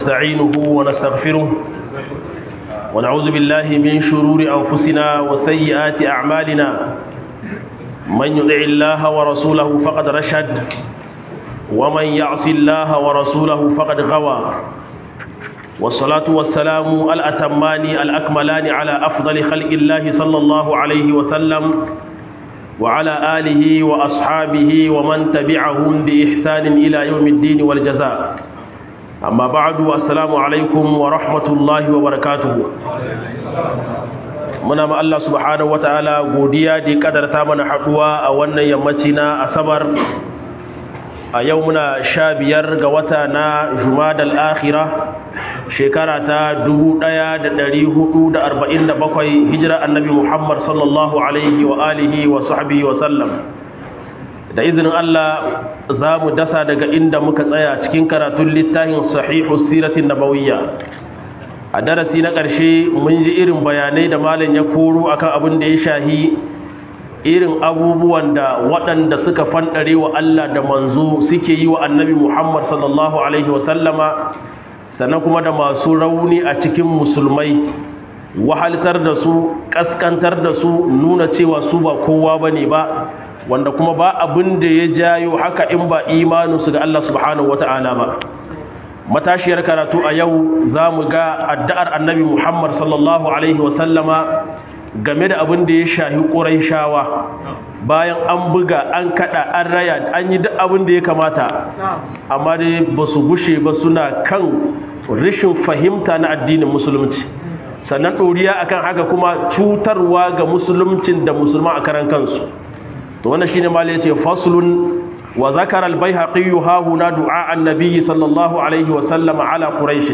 نستعينه ونستغفره ونعوذ بالله من شرور أنفسنا وسيئات أعمالنا من يطع الله ورسوله فقد رشد ومن يعص الله ورسوله فقد غوى والصلاة والسلام الأتمان الأكملان على أفضل خلق الله صلى الله عليه وسلم وعلى آله وأصحابه ومن تبعهم بإحسان إلى يوم الدين والجزاء amma ba'adu assalamu alaikum wa rahmatullahi wa barakatuhu muna ma Allah subhanahu wataala godiya da kadarta mana haduwa a wannan yammaci na asabar a yau muna sha biyar ga wata na jumadal akhira shekara ta 1447 hijira annabi muhammad sallallahu alaihi wa alihi wa sahbihi wa sallam da izinin Allah za mu dasa daga inda muka tsaya cikin karatun littafin sahihu siratin nabawiyya a darasi na ƙarshe mun ji irin bayanai da malam ya koro akan abin da ya shahi irin abubuwan da waɗanda suka fanɗare wa Allah da manzo suke yi wa annabi Muhammad sallallahu alaihi wasallama sannan kuma da masu rauni a cikin musulmai wahaltar da su ƙaskantar da su nuna cewa su ba kowa bane ba wanda kuma ba abin da ya jayo haka in ba imaninsu ga Allah subhanahu wata'ala ba matashiyar karatu a yau za mu ga addu'ar annabi Muhammad sallallahu Alaihi wasallama game da abin da ya shahi ƙuraishawa bayan an buga an kada an raya an yi duk abin da ya kamata amma dai ba su gushe ba suna kan rashin fahimta na addinin musulunci sannan ɗoriya akan haka kuma cutarwa ga musuluncin da musulman a karan kansu to wannan shine malai yace faslun wa zakara al-baihaqi ha huna du'a an-nabi sallallahu alaihi wa sallam ala quraish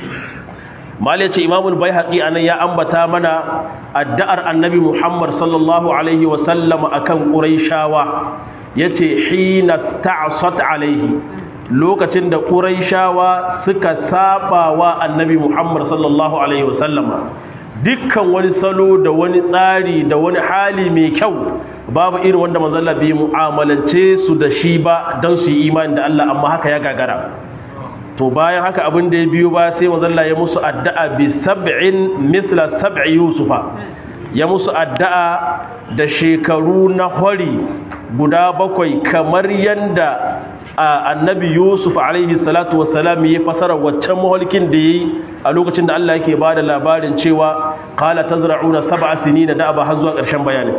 malai yace imam al-baihaqi anan ya ambata mana addu'ar annabi muhammad sallallahu alaihi wa sallam akan quraishawa yace hina sta'sat alaihi lokacin da quraishawa suka saba wa annabi muhammad sallallahu alaihi wa sallama dukkan wani salo da wani tsari da wani hali mai kyau babu irin wanda manzalla bai mu'amalance su da shi ba don su yi imani da Allah amma haka ya gagara to bayan haka abin da ya biyo ba sai manzalla ya musu addu'a bi sab'in mithla sab'i yusufa ya musu addu'a da shekaru na hori guda bakwai kamar yanda annabi yusuf alaihi salatu wassalam ya fasara waccan mahalkin da yayi a lokacin da Allah yake bada labarin cewa qala tazra'una sab'a sinina da ba har zuwa ƙarshen bayanin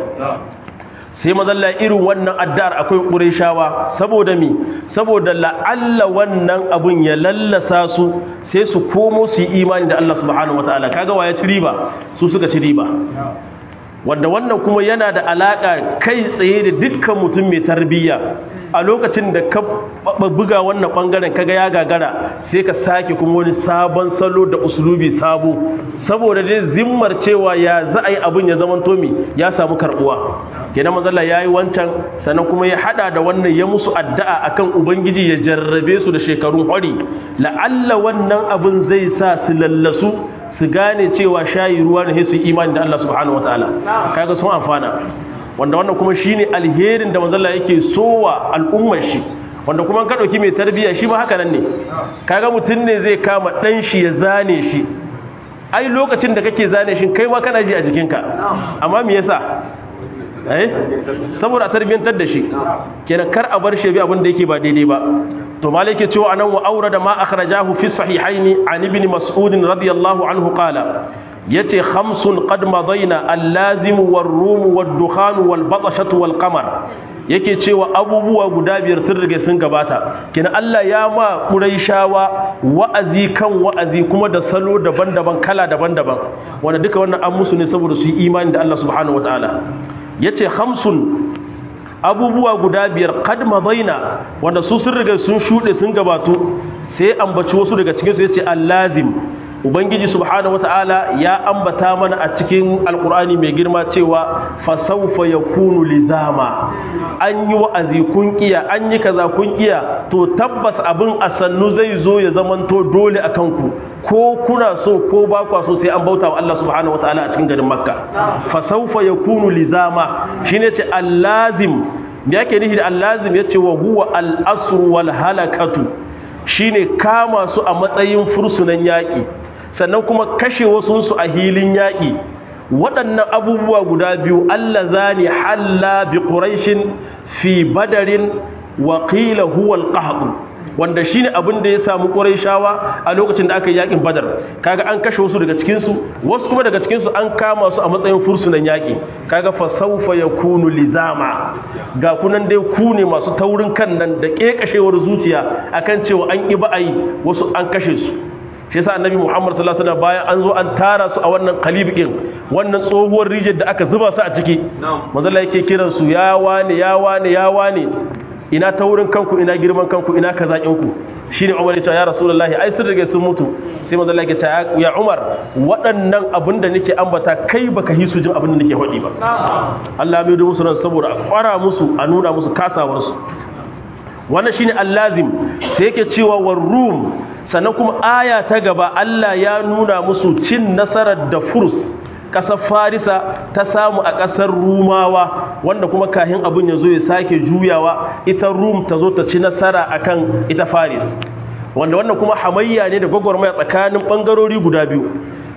sai mazalla irin wannan addar akwai ƙureshawa saboda mi saboda la'alla wannan abun ya lallasa su sai su komo su yi imani da Allah subhanahu wataala kaga waye ci riba su suka ci riba wanda wannan kuma yana da alaka kai tsaye da dukkan mutum mai tarbiyya a lokacin da ka buga wannan bangaren kaga ya gagara sai ka sake kuma wani sabon salo da uslubi sabo saboda dai zimmar cewa ya za a yi abin ya zaman tomi ya samu karbuwa kenan mazalla ya yi wancan sannan kuma ya hada da wannan ya musu addu'a akan ubangiji ya jarrabe su da shekarun hori la'alla wannan abin zai sa su lallasu su gane cewa shayi ruwa ne su imani da Allah subhanahu wataala kaga sun amfana wanda wannan kuma shine alherin da manzon Allah yake sowa al'ummar shi wanda kuma ka dauki mai tarbiyya shi ma haka nan ne kaga mutun ne zai kama dan shi ya zane shi ai lokacin da kake zane shi kai ma kana ji a jikinka amma me yasa eh saboda tarbiyantar da shi kenan kar a bar shi bi abin da yake ba daidai ba to malike cewa anan wa aurada ma akhrajahu fi sahihaini an ibn mas'ud radiyallahu anhu qala yace khamsun qad madaina al-lazim war-rum wad-dukhan wal-batashatu wal-qamar yake cewa abubuwa guda biyar sun rige sun gabata kina Allah ya ma Quraishawa wa'azi kan wa'azi kuma da salo daban-daban kala daban-daban wanda duka wannan an musu ne saboda su yi imani da Allah subhanahu wataala yace khamsun abubuwa guda biyar qad madaina wanda su sun riga sun shude sun gabato sai ambaci wasu daga cikin su yace al-lazim ubangiji subhanahu wataala ya ambata mana a cikin alkur'ani mai girma cewa fa sawfa yakunu lizama an yi wa'azi kun kiya an yi kaza kun kiya to tabbas abin asannu zai zo ya zamanto dole akan ku ko kuna so ko ba kwa so sai an bauta wa Allah subhanahu wataala a cikin garin makka fa sawfa yakunu lizama shine ce allazim me yake nufi da allazim yace wa huwa al-asru wal halakatu shine kama su a matsayin fursunan yaƙi sannan kuma kashe wasunsu a hilin yaƙi waɗannan abubuwa guda biyu Allah zani halla bi quraishin fi badarin wa qila huwa al wanda shine abin da ya samu quraishawa a lokacin da aka yi yakin badar kaga an kashe wasu daga cikin su wasu kuma daga cikin su an kama su a matsayin fursunan yaki kaga fa sawfa yakunu lizama ga kunan dai ku ne masu taurin kan nan da kekashewar zuciya akan cewa an ki ba'ayi wasu an kashe su shi yasa annabi Muhammad sallallahu alaihi wasallam bayan an zo an tara su a wannan kalibikin wannan tsohuwar rijiyar da aka zuba su a ciki manzo Allah yake kiran su ya wane ya wane ya wane ina taurin kanku ina girman kanku ina kazakin ku shine Umar ya ce ya Rasulullahi ai sun rage sun mutu sai manzo Allah ya ce ya Umar waɗannan abin da nake ambata kai baka yi su jin abin da nake faɗi ba Allah mai musu ran saboda a kwara musu a nuna musu kasawar su wannan shine allazim sai yake cewa war rum sannan kuma aya ta gaba Allah ya nuna musu cin nasarar da furs ƙasar farisa ta samu a ƙasar rumawa wanda kuma kahin abin ya zo ya sake juyawa ita rum ta zo ta ci nasara akan ita faris wanda wannan kuma hamayya ne da gwagwarmaya tsakanin ɓangarori guda biyu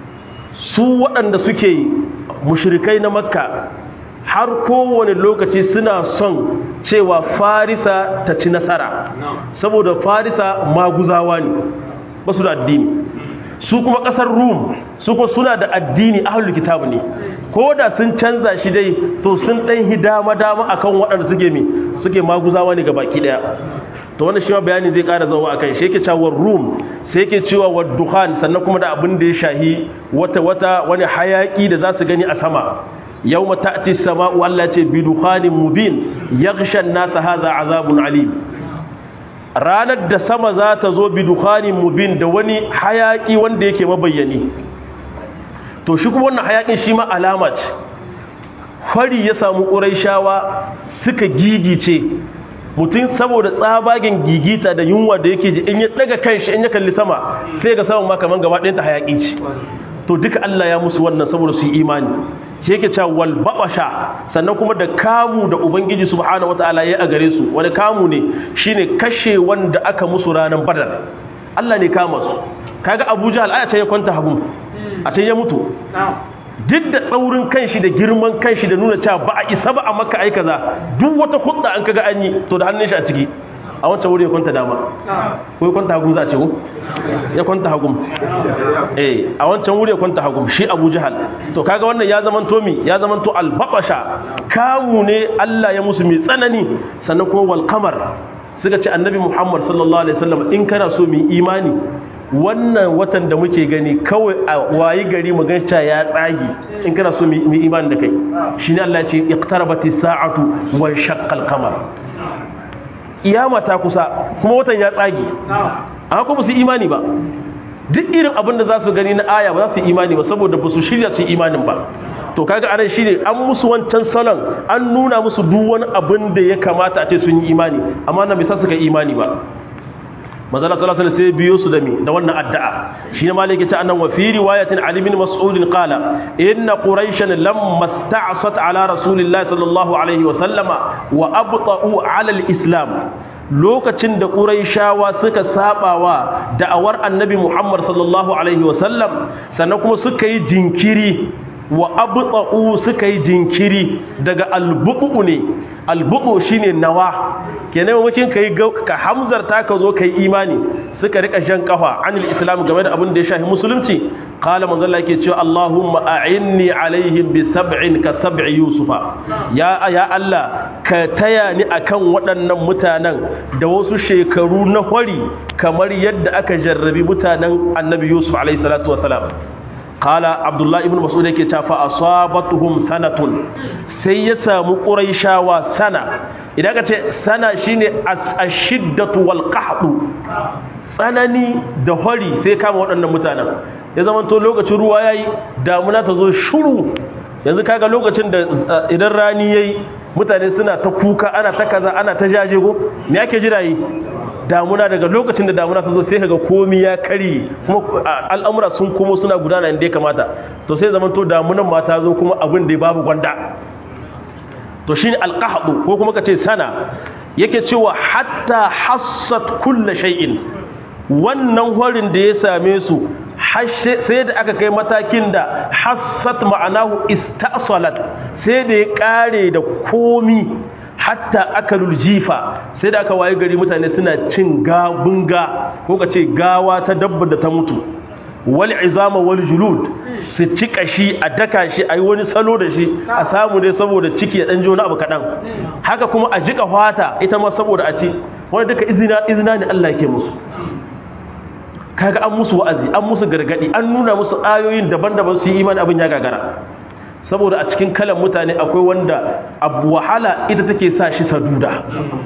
su waɗanda suke mushrikai na makka har kowane lokaci suna son cewa farisa ta ci nasara saboda farisa maguzawa ne ba su da addini su kuma kasar rum su kuma suna da addini ahlul kitabu ne ko da sun canza shi dai to sun dan hidama dama akan waɗanda suke mi suke maguzawa ne baki daya to wannan shi ma bayani zai ƙara zawa akan shi yake cewa rum sai yake cewa wa dukhan sannan kuma da abin da ya shahi wata wata wani hayaki da za su gani a sama yawma ta'ti as-sama'u Allah ce bi dukhanin mubin yaghsha an-nas hadha azabun alim ranar da sama za ta zo bi dukhanin mubin da wani hayaki wanda yake mabayyani to shi kuma wannan hayakin shi ma alama ce fari ya samu ƙuraishawa suka gigice mutum saboda tsabagen gigita da yunwa da yake ji in ya daga kanshi in ya kalli sama sai ga saman ma kaman gaba ɗayanta hayaki ce to duka Allah ya musu wannan saboda su yi imani shi yake cewa wal babasha sannan kuma da kamu da ubangiji subhanahu wataala ya a gare su wani kamu ne shine kashe wanda aka musu ranar badar Allah ne kama su kaga Abu Jahl aya ce ya kwanta hagu a ce ya mutu duk da tsaurin kanshi da girman kanshi da nuna cewa ba a isa ba a maka ai kaza duk wata hudda an kaga an yi to da hannun shi a ciki a wancan wuri ya kwanta dama ko ya kwanta hagu za a ce ko ya kwanta hagu eh a wancan wuri ya kwanta hagu shi Abu Jahal to kaga wannan ya zaman to mi ya zaman to albabasha kamu ne Allah ya musu mai tsanani sannan kuma wal qamar suka ce annabi Muhammad sallallahu alaihi wasallam in kana so mu imani wannan watan da muke gani kawai a wayi gari mu ganci ya tsagi in kana so mu imani da kai shine Allah ya ce iqtarabatis sa'atu wa shaqqal qamar iyama ta kusa kuma watan ya tsagi amma kuma su imani ba duk irin abin da za su gani na aya ba za su imani ba saboda ba su shirya su imanin ba to kaga anan shine an musu wancan salon an nuna musu duk wani abin da ya kamata a ce sun yi imani amma na bisa suka imani ba manzala sallallahu alaihi sai biyo su da mi da wannan addu'a shine malike ce annan wa fi riwayatin ali bin mas'ud qala inna quraishan lamma sta'sat ala rasulillahi sallallahu alaihi wa sallama wa abta'u ala al-islam lokacin da quraishawa suka sabawa da'awar annabi muhammad sallallahu alaihi wa sallam sannan kuma suka yi jinkiri wa abta'u suka yi jinkiri daga albu'u ne albu'u shine nawa kenan mamakin kai ka hamzarta ka zo kai imani suka rika shan kafa anil islam game da abin da ya shafi musulunci qala manzo Allah yake cewa Allahumma a'inni alaihim bi sab'in ka sab'i yusufa ya ya Allah ka taya ni akan waɗannan mutanen da wasu shekaru na hori kamar yadda aka jarrabi mutanen annabi yusuf alaihi salatu wasalam kala abdullahi ibn mas'ud yake cewa fa asabatuhum sanatun sai ya samu quraishawa sana idan ka ce sana shine ashiddatu wal qahdu tsanani da hori sai kama waɗannan mutanen ya zama to lokacin ruwa yayi damuna ta zo shuru yanzu kaga lokacin da idan rani yayi mutane suna ta kuka ana ta kaza ana ta jaje go me ake jira yi damuna daga lokacin da damuna ta zo sai kaga komi ya kari kuma al'amura sun komo suna gudana inda ya kamata to sai zaman to damunan ma ta zo kuma abin da babu gwanda to shine alqahdu ko kuma kace sana yake cewa hatta hassat kullu shay'in wannan horin da ya same su sai da aka kai matakin da hassat ma'anahu istasalat sai da ya kare da komi hatta akalul jifa sai da aka waye gari mutane suna cin gabunga ko ka ce gawa ta dabba da ta mutu wal izama wal julud su ci kashi a daka shi a yi wani salo da shi a samu dai saboda ciki ya ɗan jona abu kaɗan haka kuma a jika fata ita ma saboda a ci wani duka izina izina ne Allah ke musu kaga an musu wa'azi an musu gargadi an nuna musu ayoyin daban-daban su yi imani abin ya gagara saboda a cikin kalan mutane akwai wanda abu wahala ita take sa shi saduda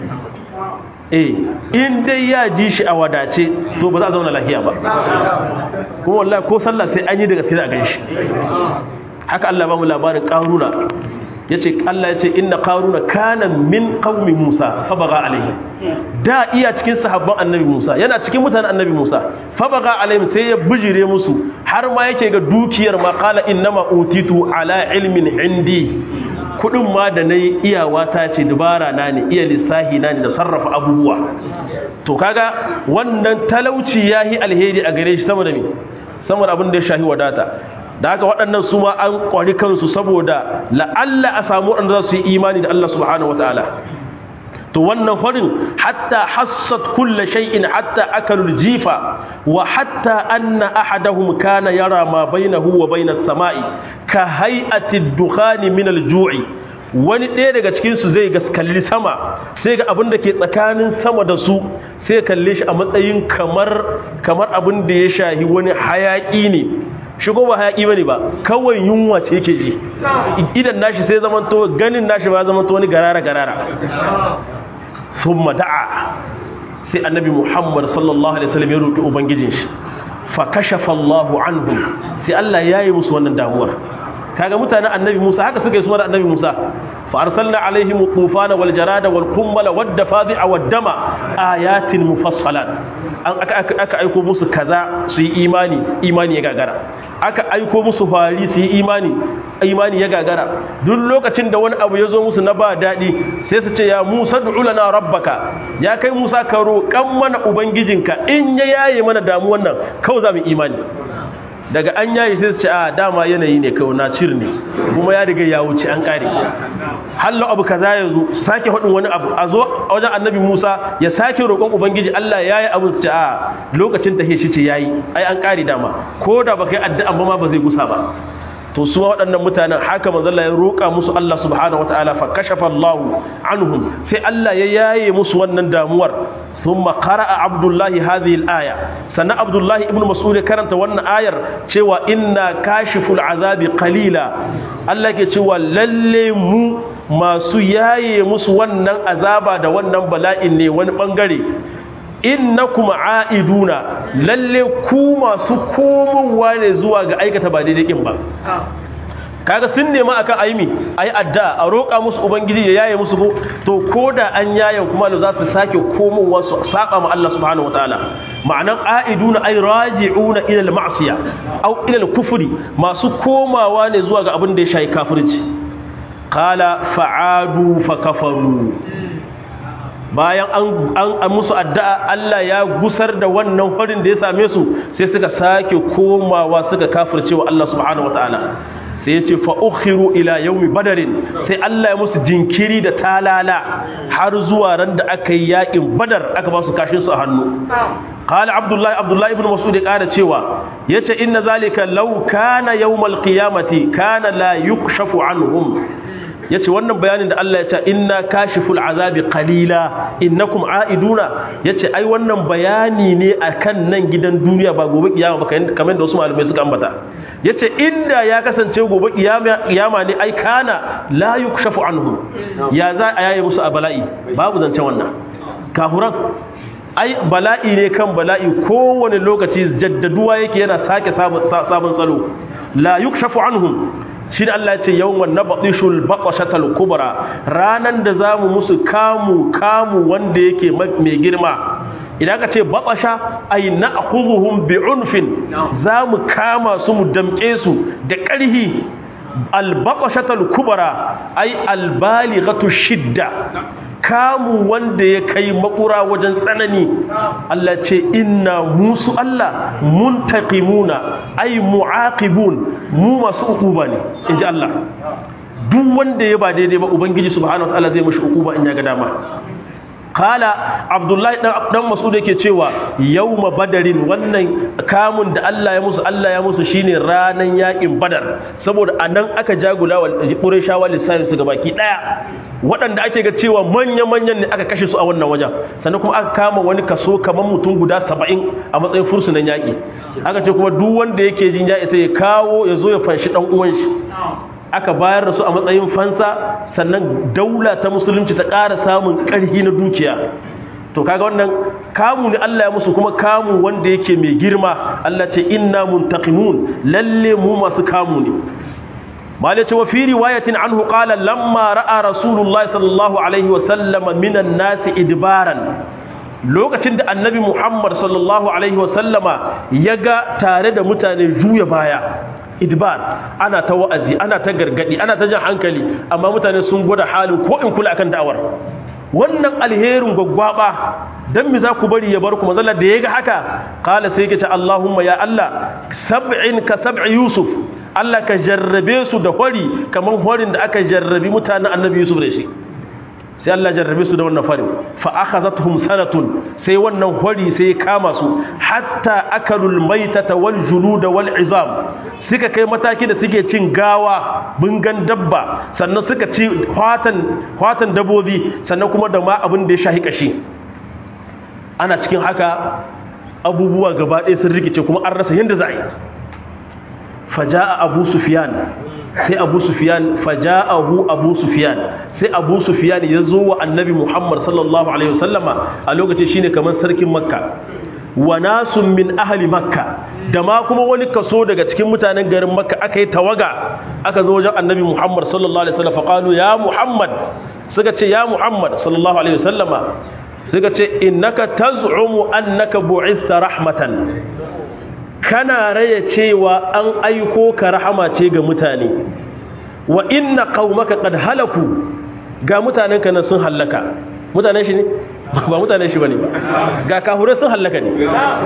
eh in dai ya ji shi a wadace to ba za a zauna lafiya ba kuma wallahi ko sallah sai an yi daga sai a ganshi haka Allah ba mu labarin qaruna yace Allah yace inna qaruna kana min qaumi Musa fa baga alaihi da iya cikin sahabban annabi Musa yana cikin mutanen annabi Musa fa baga alaihim sai ya bijire musu har ma yake ga dukiyar ma qala innama utitu ala ilmin indi kudin ma da nayi iyawa ta ce dubara na ne iya lissahi na ne da sarrafa abubuwa to kaga wannan talauci yahi alheri a gare shi saboda me saboda abin da ya shahi wadata da haka waɗannan su ma an ƙwari kansu saboda la'alla a samu waɗanda za su yi imani da Allah subhanahu wa ta'ala to wannan farin hatta hassat kulla shay'in hatta akalul jifa wa hatta anna ahadahum kana yara ma bainahu wa bainas sama'i ka hay'ati dukhani min al-ju'i wani ɗaya daga cikin su zai gaskalli sama sai ga abin da ke tsakanin sama da su sai kalle shi a matsayin kamar kamar abin da ya shahi wani hayaki ne shigo ba hayaki bane ba kawai yunwa ce yake ji idan nashi sai zamanto ganin nashi ba zamanto wani garara garara thumma da'a sai annabi Muhammad sallallahu alaihi wasallam ya roki ubangijin shi fa kashafa Allahu anhu sai Allah yayi musu wannan damuwar kaga mutanen annabi Musa haka suka yi su da annabi Musa fa arsalna alaihim tufana wal jarada wal qummala wad dafadi'a wad dama ayatin mufassalat an aka aka aiko musu kaza su yi imani imani ya gagara aka aiko musu fari su yi imani imani ya gagara duk lokacin da wani abu ya zo musu na ba daɗi sai su ce ya Musa du'u lana rabbaka ya kai Musa ka roƙan mana ubangijinka in ya yaye mana damuwan nan kawai za mu imani daga an yayi sai su ce a dama yanayi ne kawai na cir ne kuma ya riga ya wuce an kare hallo abu kaza ya zo sake faɗin wani abu a zo a wajen annabi musa ya sake roƙon ubangiji allah ya yi abu su ce a lokacin ta shi ce ya yi ai an kare dama ko da ba kai addu'an ba ma ba zai gusa ba to su waɗannan mutanen haka manzalla ya roƙa musu Allah subhanahu wataala fa kashafa Allah anhum sai Allah ya yaye musu wannan damuwar thumma qara'a Abdullahi hadhihi al-aya sannan Abdullahi ibn Mas'ud karanta wannan ayar cewa inna kashiful azabi qalila Allah ke cewa lalle mu masu yaye musu wannan azaba da wannan bala'in ne wani bangare innakum aiduna lalle ku masu komowa ne zuwa ga aikata ba daidai kin ba kaga sun nema akan aimi ayi adda a roƙa musu ubangiji ya yaye musu ko to koda an yaye kuma za su sake komowa su saba ma Allah subhanahu wataala ma'anan aiduna ay raji'una ila al-ma'siya aw ila al-kufri masu komawa ne zuwa ga abin da ya shayi kafirci qala fa'adu fa kafaru bayan an musu addu'a Allah ya gusar da wannan farin da ya same su sai suka sake komawa suka kafirce wa Allah subhanahu wataala sai ya ce fa'ukhiru ila yaumi badarin sai Allah ya musu jinkiri da talala har zuwa ran da aka yi yaƙin badar aka ba su kashin su a hannu qala abdullahi abdullahi ibn mas'ud ya ƙara cewa yace inna zalika law kana yawmal qiyamati kana la yukshafu anhum yace wannan bayanin da Allah ya ce inna kashiful azabi qalila innakum aiduna yace ai wannan bayani ne akan nan gidan duniya ba gobe kiyama ba kamar da wasu malamai suka ambata yace inda ya kasance gobe kiyama kiyama ne ai kana la yukshafu anhu ya za a yaye musu a bala'i babu zancen wannan kafuran ai bala'i ne kan bala'i kowane lokaci jaddaduwa yake yana sake sabon salo la yukshafu anhum shi Allah ce yawan nabdishul baqashatal kubra ranan da zamu musu kamu kamu wanda yake mai girma idan ka ce baqasha ay na'khudhuhum bi'unfin zamu kama su mu damke su da ƙarhi al baqashatal kubra ay al balighatu shidda kamu wanda ya kai makura wajen tsanani Allah ce inna musu Allah muntaqimuna ay muaqibun mu masu ukuba ne inji Allah duk wanda ya ba daidai ba ubangiji subhanahu wataala zai mishi ukuba in ya ga dama kala abdullahi dan mas'ud yake cewa yawma badarin wannan kamun da Allah ya musu Allah ya musu shine ranan yakin badar saboda anan aka jagula wa qurayshawa lissafi su gabaki daya waɗanda ake ga cewa manya manyan ne aka kashe su a wannan wajen sannan kuma aka kama wani kaso kamar mutum guda 70 a matsayin fursunan yaki aka ce kuma duk wanda yake jin ya isa ya kawo ya zo ya fanshi dan uwan shi aka bayar da su a matsayin fansa sannan daula ta musulunci ta ƙara samun ƙarfi na dukiya to kaga wannan kamu ne Allah ya musu kuma kamu wanda yake mai girma Allah ce inna muntaqimun lalle mu masu kamu ne malai ce wa fi riwayatin anhu qala lamma ra'a rasulullahi sallallahu alaihi wa sallama minan nasi idbaran lokacin da annabi Muhammad sallallahu alaihi wa sallama ya ga tare da mutane juya baya idbar ana ta wa'azi ana ta gargadi ana ta jan hankali amma mutane sun gwada halin ko in kula akan da'awar wannan alherin gwaggwaba dan me za ku bari ya bar ku mazalla da yaga haka qala sai yake ce Allahumma ya Allah sab'in ka sab'i Yusuf Allah ka jarrabe su da hori kaman horin da aka jarrabi mutanen Annabi Yusuf da shi sai Allah jarrabe su da wannan farin fa akhazatuhum sanatun sai wannan hori sai ya kama su hatta akalul maitata wal juluda wal izam suka kai mataki da suke cin gawa bungan dabba sannan suka ci hwatan hwatan dabobi sannan kuma da ma abin da ya shahi kashi ana cikin haka abubuwa gaba ɗaya sun rikice kuma an rasa yadda za a yi faja'a abu sufyan sai abu sufiyan faja'ahu abu sufiyan sai abu sufiyan ya zo wa annabi muhammad sallallahu alaihi wasallama a lokacin shine kamar sarkin makka wa nasun min ahli makka da ma kuma wani kaso daga cikin mutanen garin makka aka yi tawaga aka zo wajen annabi muhammad sallallahu alaihi wasallam faqalu ya muhammad suka ce ya muhammad sallallahu alaihi wasallama suka ce innaka taz'umu annaka bu'ista rahmatan kana raya cewa an aiko ka rahama ce ga mutane wa inna qaumaka qad halaku ga mutanen ka nan sun halaka mutanen shi ne ba mutanen shi bane ga kahure sun halaka ne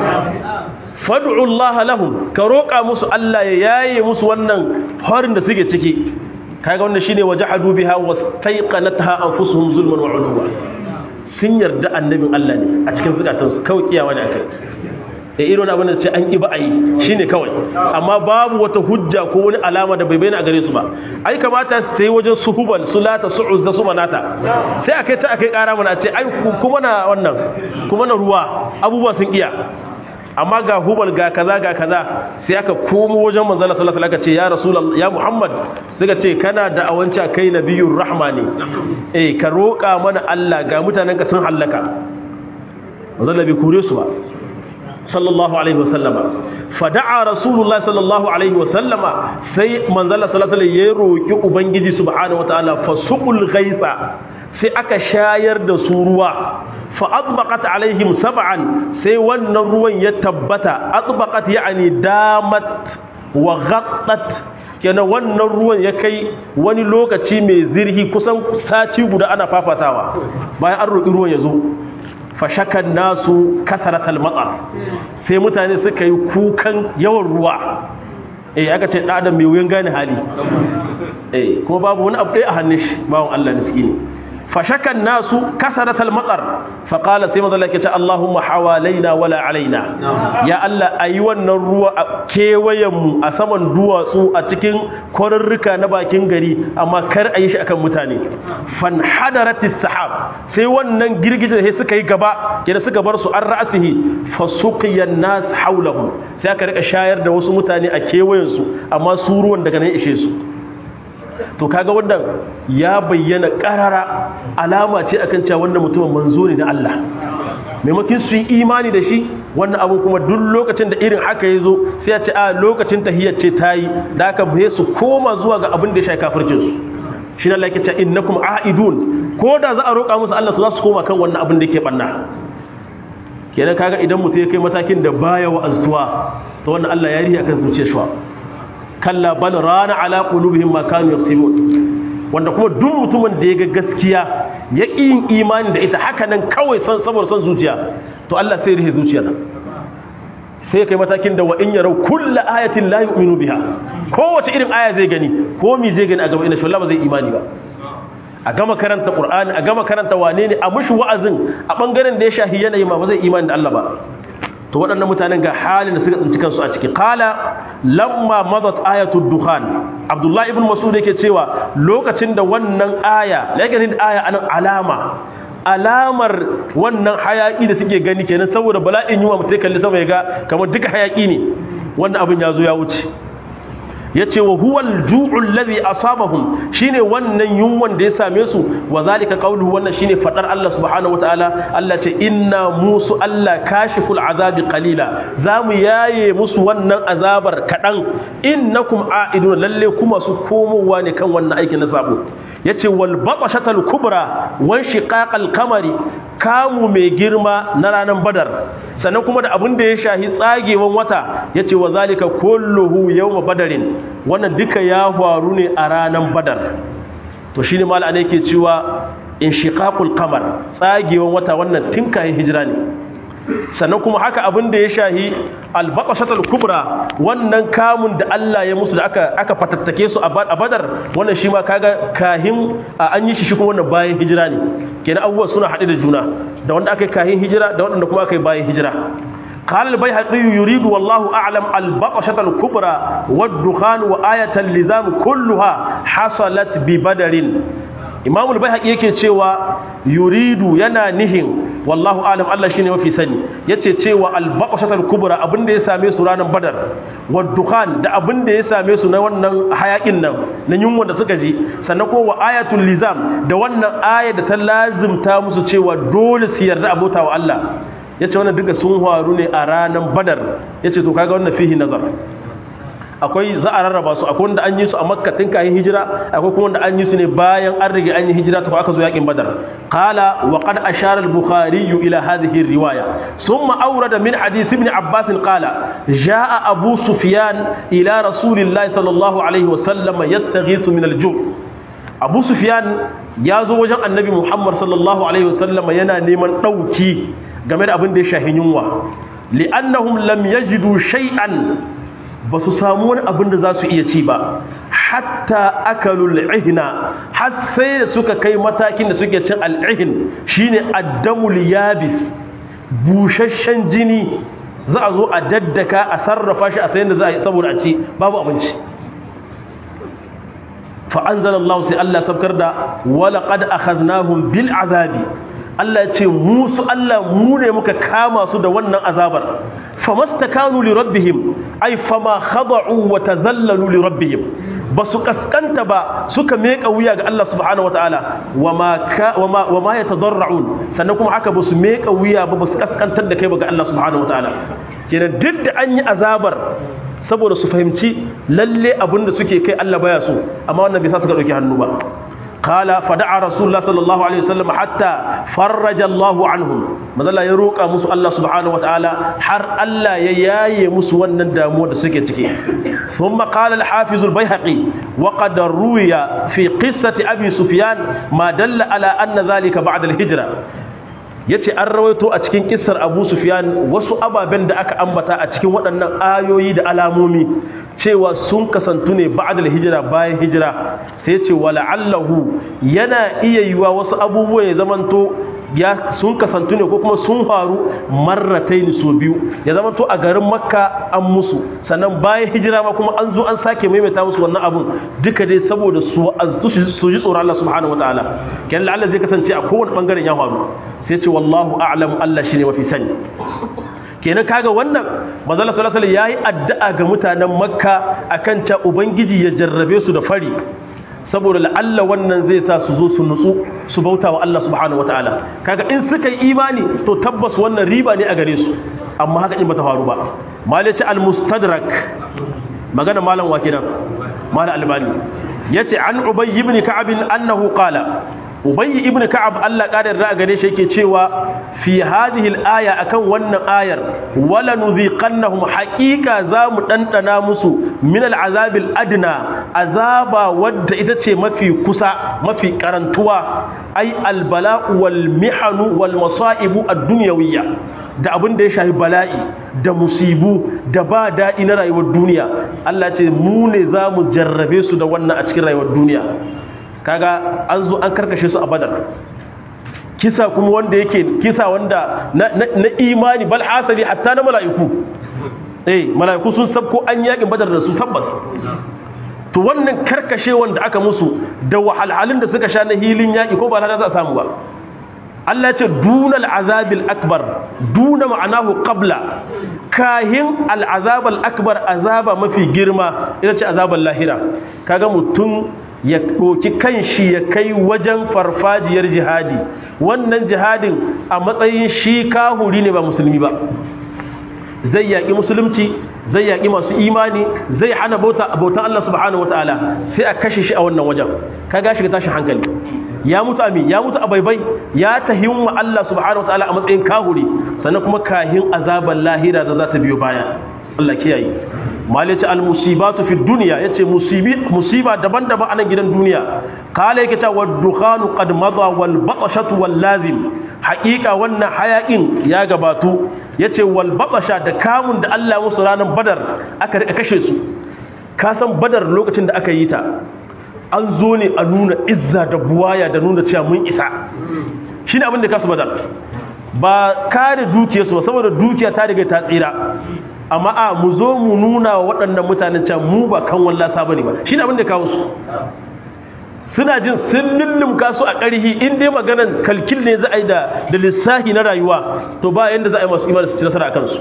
fad'u Allah lahum ka roƙa musu Allah ya yaye musu wannan harin da suke ciki kaga wannan shine wajahadu biha wastaiqanatha anfusuhum zulman wa uluwa sun yarda annabin Allah ne a cikin zukatansu kawai kiyawa ne akai da irin abin da ce an ƙi ba a yi shi ne kawai amma babu wata hujja ko wani alama da bai bayyana a gare su ba ai kamata su yi wajen su hubal su lata su uzza su manata sai a kai ta a kai ƙara mana ce ai kuma na wannan kuma na ruwa abubuwa sun iya amma ga hubal ga kaza ga kaza sai aka komo wajen manzala sallallahu alaihi wasallam ce ya rasulullah ya muhammad suka ce kana da awanci kai nabiyur rahmani eh ka roƙa mana Allah ga mutanen ka sun hallaka manzala bai kure su ba sallallahu alaihi wasallama fada'a rasulullahi sallallahu alaihi wasallama sai manzala sallallahu alaihi ya roki ubangiji subhanahu wataala fasuqul ghaitha sai aka shayar da su ruwa fa adbaqat alaihim sab'an sai wannan ruwan ya tabbata adbaqat yani damat wa ghattat kenan wannan ruwan ya kai wani lokaci mai zirhi kusan sati guda ana fafatawa bayan an roki ruwan ya zo fashakan nasu kasaratal matsar sai mutane suka yi kukan yawan ruwa eh aka ce ɗadan mai wuyan gane hali eh kuma babu wani abu ɗaya a hannun shi bawon Allah miskini fashakan nasu kasaratal matsar faƙala sai mazala ke ce Allahumma hawalaina wala alaina ya Allah a yi wannan ruwa a kewayenmu a saman duwatsu a cikin kwarurruka na bakin gari amma kar a yi shi akan mutane fan hadaratis sahab sai wannan girgijin sai suka yi gaba kenan suka bar su an ra'asihi fasuqiyan nas haulahu sai aka rika shayar da wasu mutane a kewayensu amma su ruwan daga nan ishe su to kaga wannan ya bayyana karara alama ce akan cewa wannan mutumin manzo ne da Allah maimakon su yi imani da shi wannan abu kuma duk lokacin da irin haka ya zo sai ya ce a lokacin tahiyyar ce ta yi da aka bai su koma zuwa ga abin da ya shafi kafircin su shi Allah yake cewa innakum aidun ko da za a roƙa musu Allah to za su koma kan wannan abin da yake banna kenan kaga idan mutum ya kai matakin da baya wa'aztuwa to wannan Allah ya riya kan zuciyar shi kalla bal rana ala qulubihim ma kanu yaksibun wanda kuma duk mutumin da ya ga gaskiya ya yin imani da ita haka nan kawai san saboda son zuciya to Allah sai rihe zuciyar sai kai matakin da wa in yarau kullu ayatin la yu'minu biha kowace irin aya zai gani ko mi zai gani a gaba ina shi ba zai imani ba a gama karanta qur'ani a gama karanta wane ne a mushi wa'azin a bangaren da ya shahi yanayi ma ba zai imani da Allah ba to waɗannan mutanen ga halin da suka tsinci kansu a ciki qala lamma madat ayatud dukhan abdullahi ibn mas'ud yake cewa lokacin da wannan aya yake da aya anan alama alamar wannan hayaki da suke gani kenan saboda bala'in yunwa mutai kalli sama ya ga kamar duka hayaki ne wannan abin ya zo ya wuce yace wa huwal ju'ul ladhi asabahum shine wannan yunwan da ya same su wa zalika qawluhu wannan shine fadar Allah subhanahu wataala Allah ce inna musu Allah kashiful azabi qalila zamu yaye musu wannan azabar kadan innakum a'idun lalle kuma su komowa ne kan wannan aikin na sabo yace wal batashatal kubra wan shiqaqal kamari kamu mai girma na ranar badar sannan kuma da abin da ya shahi tsagewan wata yace wa zalika kulluhu yawma badarin wannan duka ya faru ne a ranar badar to shine malama ne yake cewa inshiqaqul qamar tsagewan wata wannan tinkayin hijira ne sannan kuma haka abin da ya shahi albaqashatul kubra wannan kamun da Allah ya musu da aka aka fatattake su a badar wannan shi ma kaga kahin an yi shi shi kuma wannan bayan hijira ne kenan abubuwa suna haɗe da juna da wanda aka yi kahin hijira da wanda kuma aka yi bayan hijira قال البيهقي يريد والله أعلم البقشة الكبرى والدخان وآية اللزام كلها حصلت ببدر إمام البيهقي yake cewa yuridu yana nihin wallahu alam Allah shine mafi sani yace cewa al-baqashatul kubra abinda ya same su ranar badar wad-dukhan da abinda ya same su na wannan hayakin nan na yunwa da suka ji sannan ko wa ayatul lizam da wannan aya da ta lazimta musu cewa dole su yarda abota wa Allah ya ce wannan duka sun faru ne a ranar badar ya ce to kaga wannan fihi nazar akwai za a rarraba su akwai wanda an yi su a makka tun kayan hijira akwai kuma wanda an yi su ne bayan an rige an yi hijira ta aka zo yakin badar qala wa qad ashara al-bukhari ila hadhihi riwaya thumma awrada min hadith ibn abbas qala jaa abu sufyan ila rasulillahi sallallahu alaihi wa sallam yastaghithu min al-ju' abu sufyan ya zo wajen annabi muhammad sallallahu alaihi wa sallam yana neman dauki game da abin da ya shahi yunwa li'annahum lam yajidu shay'an ba su samu wani abin da za su iya ci ba hatta akalul ihna har sai da suka kai matakin da suke cin al'ihin shine addamul yabis busasshen jini za a zo a daddaka a sarrafa shi a sayan da za a yi saboda a ci babu abinci fa anzalallahu sai Allah sabkar da wala qad akhadnahum bil azabi Allah ya ce musu Allah mu ne muka kama su da wannan azabar famastakanu li rabbihim ay fama khada'u wa tazallalu li rabbihim basu kaskanta ba suka meka wuya ga Allah subhanahu wataala wama wama wama yatadarrun sannan kuma haka basu meka wuya ba basu kaskantar da kai ba ga Allah subhanahu wataala kenan duk da an yi azabar saboda su fahimci lalle abinda suke kai Allah baya so amma wannan bai sa suka dauki hannu ba قال فدعا رسول الله صلى الله عليه وسلم حتى فرج الله عنهم mazalla ya roƙa musu Allah subhanahu wataala har Allah ya yaye musu wannan damuwa da suke ciki thumma qala al-hafiz al-baihaqi wa qad ruwiya fi qissati abi sufyan ma dalla ala anna dhalika ba'da al-hijra yace an rawaito a cikin kissar Abu Sufyan wasu ababen da aka ambata a cikin waɗannan ayoyi da alamomi cewa sun kasantu ne ba'da hijira bayan hijira sai yace wala'allahu yana iya yiwa wasu abubuwa ya zamanto ya sun kasantu ne ko kuma sun faru marrataini so biyu ya zamanto a garin Makka an musu sannan bayan hijira ma kuma an zo an sake maimaita musu wannan abun duka dai saboda su aztu su ji tsoron Allah subhanahu wataala kenan la'alla zai kasance a kowane bangaren ya faru sai ce wallahu a'lamu Allah shine mafi sani kenan kaga wannan manzala sallallahu alaihi yayi addu'a ga mutanen makka akan ta ubangiji ya jarrabe su da fari saboda la'alla wannan zai sa su zo su nutsu su bauta wa Allah subhanahu wataala kaga in suka yi imani to tabbas wannan riba ne a gare su amma haka in bata faru ba malaci al-mustadrak magana malam wa kenan malam albani yace an ubay ibn ka'ab annahu qala ubayy ibn ka'ab Allah ƙara yarda gare shi yake cewa fi hadhihi al-aya akan wannan ayar wala nudhiqannahum haqiqa zamu dandana musu min al-azab al-adna azaba wadda ita ce mafi kusa mafi karantuwa ai al-bala'u wal mihanu wal masaibu ad-dunyawiyya da abin da ya shafi bala'i da musibu da ba daɗi na rayuwar duniya Allah ce mu ne za mu jarrabe su da wannan a cikin rayuwar duniya kaga an zo an karkashe su a badar kisa kuma wanda yake kisa wanda na, imani bal hasali hatta na mala'iku eh mala'iku sun sabko an yakin badar da su tabbas to wannan karkashe wanda aka musu da wahalhalun da suka sha na hilin yaki ko ba za a samu ba Allah ce dunal azabil akbar duna ma'anahu qabla kahin al'azabal akbar azaba mafi girma ita ce azabal lahira kaga mutum ya ɗoki kanshi ya kai wajen farfajiyar jihadi wannan jihadin a matsayin shi kahuri ne ba musulmi ba zai yaƙi musulunci zai yaƙi masu imani zai hana bautan Allah subhanahu wataala sai a kashe shi a wannan wajen kaga shi tashin hankali ya mutu ami ya mutu a baibai ya tahin wa Allah subhanahu wataala a matsayin kahuri sannan kuma kahin azaban lahira da za ta biyo baya Allah kiyaye malice al musibatu fi dunya yace musibi musiba daban-daban a nan gidan duniya kala yake cewa dukhanu qad madha wal batshatu wal lazim haqiqa wannan hayakin ya gabatu yace wal batsha da kamun da Allah musu ranar badar aka rika kashe su ka san badar lokacin da aka yi ta an zo ne a nuna izza da buwaya da nuna cewa mun isa shi ne abin da kasu badar ba kare dukiyarsu ba saboda dukiya ta riga ta tsira amma a mu zo mu nuna wa waɗannan mutanen cewa mu ba kan wallasa ba ne ba shi ne abin da kawo su suna jin sun lullumka su a ƙarhi in dai maganan kalkil ne za a yi da lissahi na rayuwa to ba yadda za a yi masu imani su ci nasara a kansu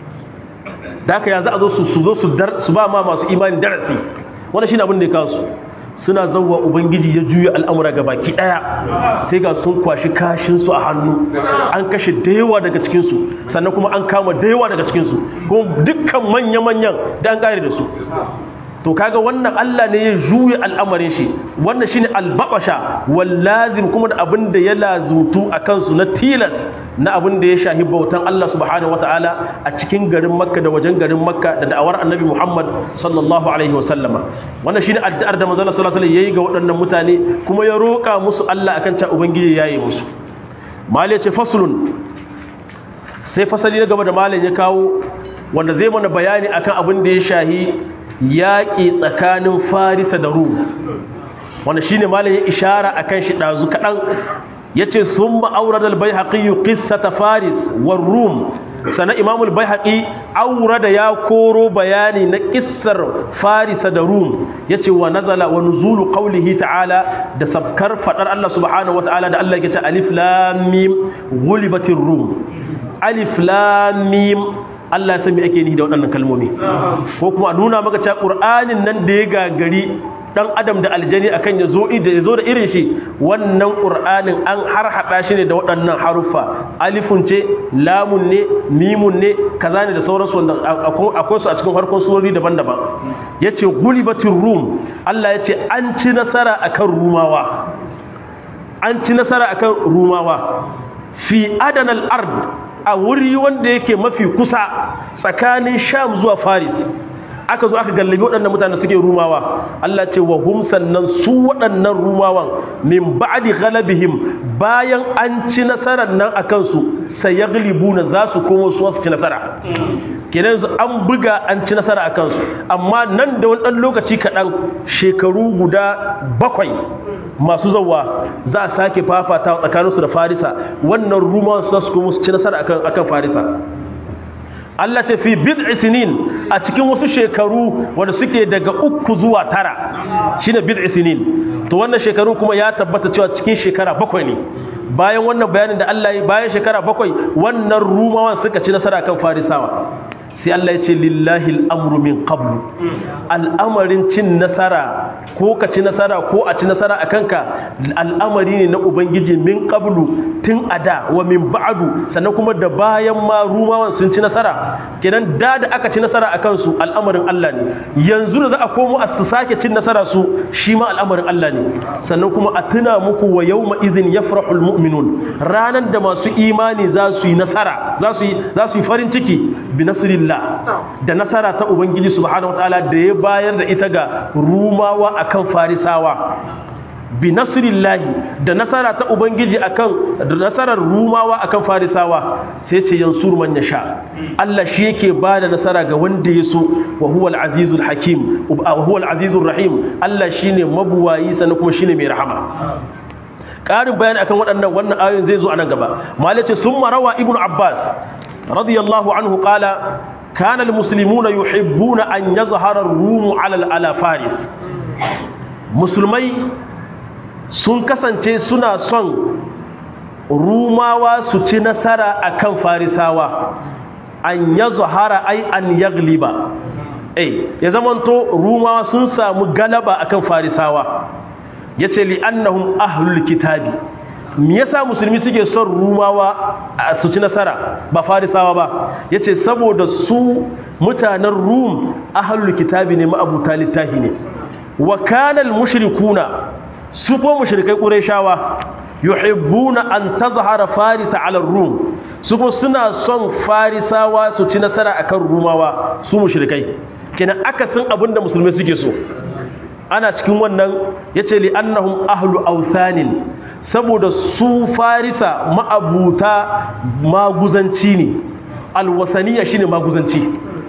da haka ya za a zo su zo su ba ma masu imani darasi wanda shi ne abin da ya kawo su suna zauwa ubangiji ya juya al'amura ga baki ɗaya sai ga sun kwashi kashinsu a hannu an kashe da yawa daga cikinsu sannan kuma an kama da yawa daga cikinsu kuma dukkan manya-manyan da an ƙare da su to kaga wannan Allah ne ya juya al'amarin shi wannan shine albabasha wallazim kuma da abin da ya lazutu a kansu na tilas na abin da ya shahi bautan Allah subhanahu wataala a cikin garin Makka da wajen garin Makka da da'awar Annabi Muhammad sallallahu alaihi wasallama wannan shine addu'ar da manzon sallallahu alaihi yayi ga waɗannan mutane kuma ya roƙa musu Allah akan ta ubangiji yayi musu mal ya ce faslun sai fasali na gaba da malam ya kawo wanda zai mana bayani akan abin da ya shahi yaƙi tsakanin farisa da rum wanda shi ne malayin ishara a kan shi ɗazu kaɗan ya ce sun ma'aurar da bai haƙi yi ta faris war rum sana imamul bai haƙi aura da ya koro bayani na ƙissar farisa da rum ya ce wa nazala wa nuzulu ƙaulihi ta'ala da sabkar faɗar Allah subhanahu wa ta'ala da Allah ya ce alif lamim gulibatin rum alif lamim Allah ya san me ake ni da waɗannan kalmomi ko kuma nuna maka cewa Qur'anin nan da ya gagari dan adam da aljani akan ya zo da ya zo da irin shi wannan Qur'anin an har hada shi ne da waɗannan haruffa alifun ce lamun ne mimun ne kaza ne da sauransu wanda akwai su a cikin harkon surori daban-daban yace gulibatir rum Allah yace an ci nasara akan rumawa an ci nasara akan rumawa fi adanal ard a wuri wanda yake mafi kusa tsakanin sham zuwa faris aka zo aka gallabi waɗannan mutane suke rumawa Allah ce wa hum sannan su waɗannan rumawan min ba'di ghalabihim bayan an ci nasarar nan akan su sayaglibuna za su komo su su ci nasara kenan su an buga an ci nasara akan su amma nan da wani ɗan lokaci kaɗan shekaru guda bakwai masu zauwa za a sake fafata tsakaninsu da farisa wannan ruman su su kuma su ci nasara akan farisa Allah ce fi bid'i sinin a cikin wasu shekaru wanda suke daga uku zuwa tara shine bid'i sinin to wannan shekaru kuma ya tabbata cewa cikin shekara bakwai ne bayan wannan bayanin da Allah ya bayan shekara bakwai wannan rumawan suka ci nasara kan farisawa sai Allah ya ce lillahi al'amru min qablu al'amarin cin nasara ko ka ci nasara ko a ci nasara a kanka al'amari ne na ubangiji min qablu tun a da wa min ba'adu sannan kuma da bayan ma rumawan sun ci nasara kenan da da aka ci nasara a kansu al'amarin Allah ne yanzu da za a komo a su sake cin nasara su shi ma al'amarin Allah ne sannan kuma a tuna muku wa yawma idhin yafrahul mu'minun ranan da masu imani za su yi nasara za su yi za su yi farin ciki bi nasrillah da nasara ta ubangiji subhanahu wataala da ya bayar da ita ga rumawa akan farisawa bi nasrillahi da nasara ta ubangiji akan da nasarar rumawa akan farisawa sai ce yansur man yasha Allah shi yake bada nasara ga wanda ya so wa huwa al-azizul hakim wa huwa al-azizur rahim Allah shine mabuwayi sannan kuma shine mai rahama ƙarin bayani akan waɗannan wannan ayoyin zai zo a nan gaba malace sun marawa ibnu abbas radiyallahu anhu qala kana almuslimuna yuhibbuna an yazhara ar-rum ala ala faris musulmai sun kasance suna son rumawa su ci nasara akan farisawa an yazhara ai an yagliba eh ya zamanto rumawa sun samu galaba akan farisawa ya ce li'annahum ahlul kitabi me yasa musulmi suke son rumawa su ci nasara ba farisawa ba ya ce saboda su mutanen rum ahlul kitabi ne ma'abuta littafi ne wa kanal mushrikuna su ko mushrikai qurayshawa yuhibbuna an tazhara farisa ala rum su ko suna son farisawa su ci nasara akan rumawa su mushrikai kenan akasin abinda musulmai suke so ana cikin wannan ya ce li annahum ahlu authanin saboda su farisa ma'abuta maguzanci ne alwasaniya shine maguzanci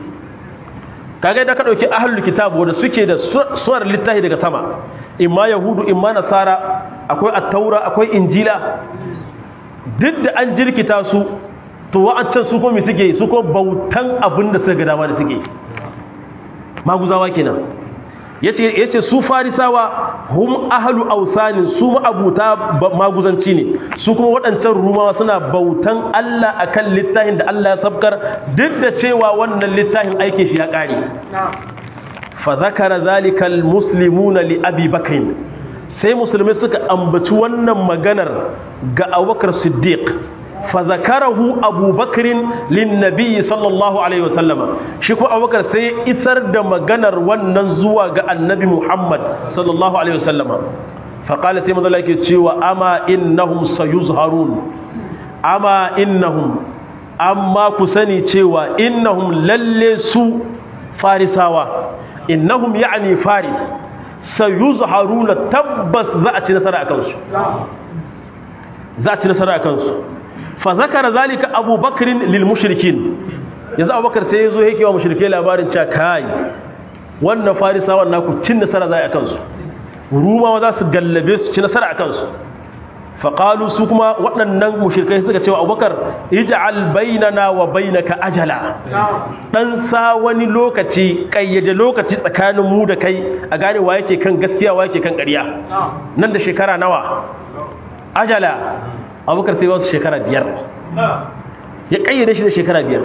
kaga da ka dauki ahlul kitab wanda suke da suwar littafi daga sama imma yahudu imma nasara akwai at-taura akwai injila duk da an jirkita su to wa'ancan su ko me suke su ko bautan abinda suka ga dama da suke maguzawa kenan yace yace su farisawa hum ahlu ausanin su ma'abuta maguzanci ne su kuma waɗancan rumawa suna bautan Allah akan littafin da Allah ya sabkar duk da cewa wannan littafin aike shi ya ƙare fa zakara zalika almuslimuna li abi bakr sai musulmai suka ambaci wannan maganar ga Abubakar Siddiq fazakarahu abubakarin linnabi sallallahu alaihi wasallama shi ko abubakar sai isar da maganar wannan zuwa ga annabi muhammad sallallahu alaihi wasallama faƙala sai mazala yake cewa ama innahum sayuzharun ama innahum amma ku sani cewa innahum lalle su farisawa innahum ya'ni faris sayuzharuna tabbas za a ci nasara a kansu za a ci nasara a kansu fa zakara zalika abubakrin lil mushrikin yanzu abubakar sai yazo yake wa mushrike labarin cewa kai wannan farisawan naku cin nasara zai akan su rumawa za su gallabe su ci nasara akan su fa qalu su kuma waɗannan mushrikai suka cewa abubakar ij'al bainana wa bainaka ajala dan sa wani lokaci kayyaje lokaci tsakanin mu da kai a gane wa yake kan gaskiya wa yake kan ƙarya nan da shekara nawa ajala abubakar sai wasu shekara biyar ya kayyade shi da shekara biyar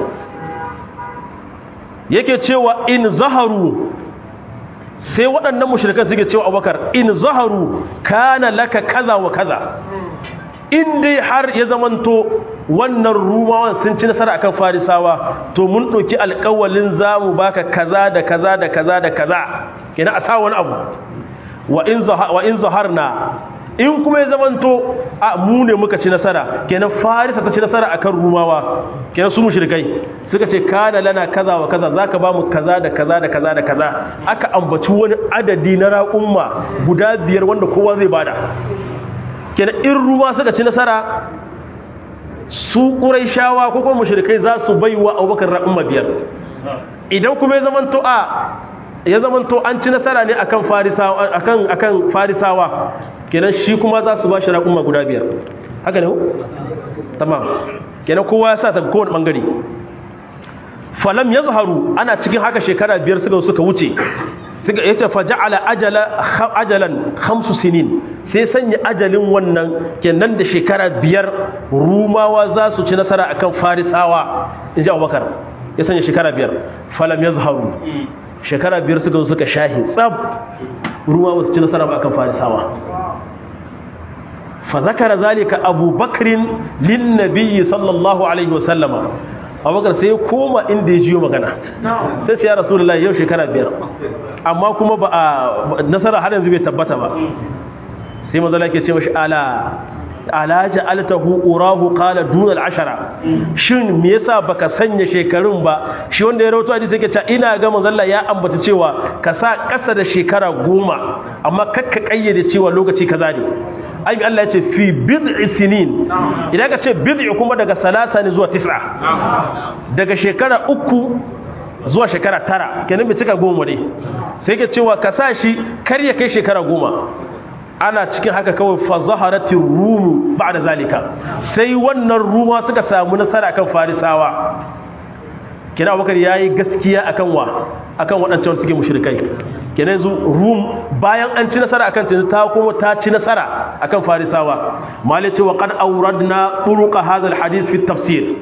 yake cewa in zaharu sai waɗannan mushrikan suke cewa abubakar in zaharu kana laka kaza wa kaza in dai har ya zamanto wannan rumawan sun ci nasara akan farisawa to mun ɗauki alƙawalin za mu baka kaza da kaza da kaza da kaza kenan a sa wani abu wa in zaharna in kuma ya zamanto a mu ne muka ci nasara kenan farisa ta ci nasara akan rumawa kenan su mushrikai suka ce kana lana kaza wa kaza zaka ba mu kaza da kaza da kaza da kaza aka ambaci wani adadi na raƙumma guda biyar wanda kowa zai bada kenan in ruwa suka ci nasara su quraishawa ko kuma mushrikai za su baiwa abubakar raƙumma biyar idan kuma ya zamanto a ya zamanto an ci nasara ne akan farisawa akan akan farisawa kenan shi kuma za su ba shi raƙumma guda biyar haka ne tamam kenan kowa ya sa ta kowane ɓangare falam ya zaharu ana cikin haka shekara biyar suka suka wuce ya ce faja'ala ajalan hamsu sinin sai sanya ajalin wannan kenan da shekara biyar rumawa za su ci nasara akan farisawa in ji abubakar ya sanya shekara biyar falam yazharu shekara biyar suka zo suka shahi tsab ruwa wasu ci nasara ba akan farisawa fa zakara zalika abu bakrin lin nabiyyi sallallahu alaihi wasallama abubakar sai ya koma inda ya jiyo magana sai ce ya rasulullahi yau shekara biyar amma kuma ba a nasara har yanzu bai tabbata ba sai mazala ke ce mashi ala ala ja'altahu urahu qala dunal ashara shin me yasa baka sanya shekarun ba shi wanda ya rawaito hadisi yake cewa ina ga manzalla ya ambata cewa ka sa kasa da shekara goma amma kakka kayyade cewa lokaci kaza ne ai Allah ya ce fi bid'i sinin idan ka ce bid'i kuma daga salasa ne zuwa tis'a daga shekara uku zuwa shekara tara kenan bai cika goma ne sai ke cewa ka sa shi kar ya kai shekara goma ana cikin haka kawai fa zaharatir rum ba'da zalika sai wannan ruma suka samu nasara kan farisawa kina abubakar yayi gaskiya akan wa akan waɗancan suke mushrikai kenan yanzu rum bayan an ci nasara akan ta ta kuma ta ci nasara akan farisawa mali ce wa qad awradna turuqa hadha alhadith fi tafsir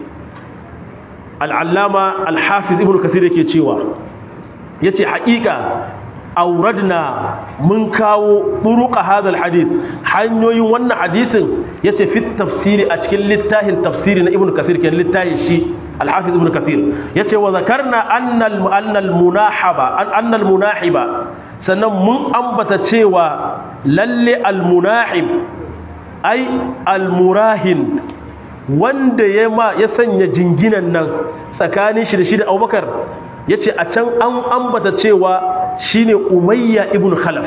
al-allama al-hafiz ibn kasir yake cewa yace haƙiƙa auradna mun kawo turuqa hadha alhadith hanyoyin wannan hadisin yace fi tafsiri a cikin littafin tafsiri na ibn kasir kenan littafin shi الحافظ ابن كثير يتي وذكرنا أن أن المناحبة أن المناحبة sannan mun ambata cewa lalle almunahib ai almurahin wanda ya ma ya sanya jinginan nan tsakanin shi da shi da Abubakar yace a can an ambata cewa shine Umayya ibn Khalaf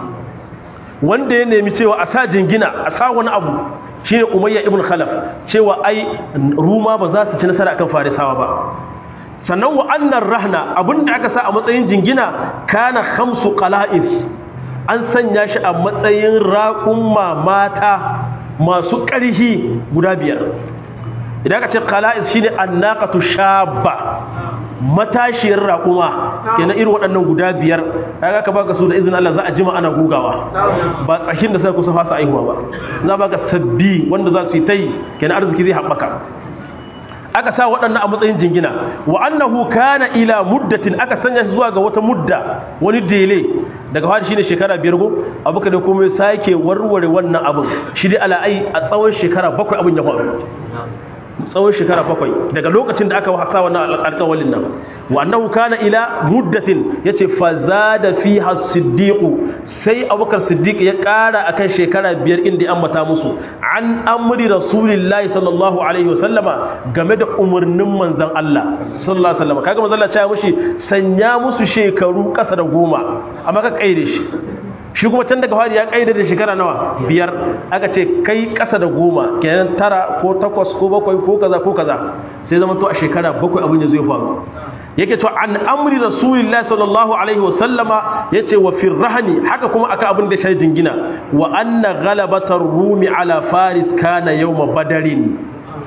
wanda ya nemi cewa a sa jingina a sa wani abu shine umayya ibn khalaf cewa ai ruma ba za su ci nasara akan farisawa ba sannan wa annar rahna abinda aka sa a matsayin jingina kana khamsu qala'is an sanya shi a matsayin raƙumma mata masu ƙarhi guda biyar idan aka ce qala'is shine annaqatu shabba matashiyar raƙuma kenan irin waɗannan guda biyar kaga ka baka su da izinin Allah za a jima ana gugawa ba tsakin da sai kusa fasa aihuwa ba za baka sabbi wanda za su yi tai kenan arziki zai haɓaka aka sa waɗannan a matsayin jingina wa annahu kana ila muddatin aka sanya shi zuwa ga wata mudda wani dele daga fadi shine shekara biyar go abuka da kuma sake warware wannan abin shi dai ala'ai a tsawon shekara bakwai abin ya faru tsawon shekara bakwai daga lokacin da aka wasa wannan alƙawalin nan wa annahu kana ila muddatin yace fa zada fiha siddiq sai abubakar siddiq ya ƙara akan shekara biyar inda ya ambata musu an amri rasulillahi sallallahu alaihi wasallama game da umarnin manzon Allah sallallahu alaihi wasallama kaga manzon Allah ya mushi sanya musu shekaru ƙasa da goma amma ka kaire shi shi kuma can daga fari ya kaida da shekara nawa biyar aka ce kai ƙasa da goma kenan tara ko takwas ko bakwai ko kaza ko kaza sai zama to a shekara bakwai abin ya zo ya faru yake to an amri rasulillahi sallallahu alaihi wa sallama yace wa fi rahni haka kuma aka abin da shi jingina wa anna ghalabatar rumi ala faris kana yawma badarin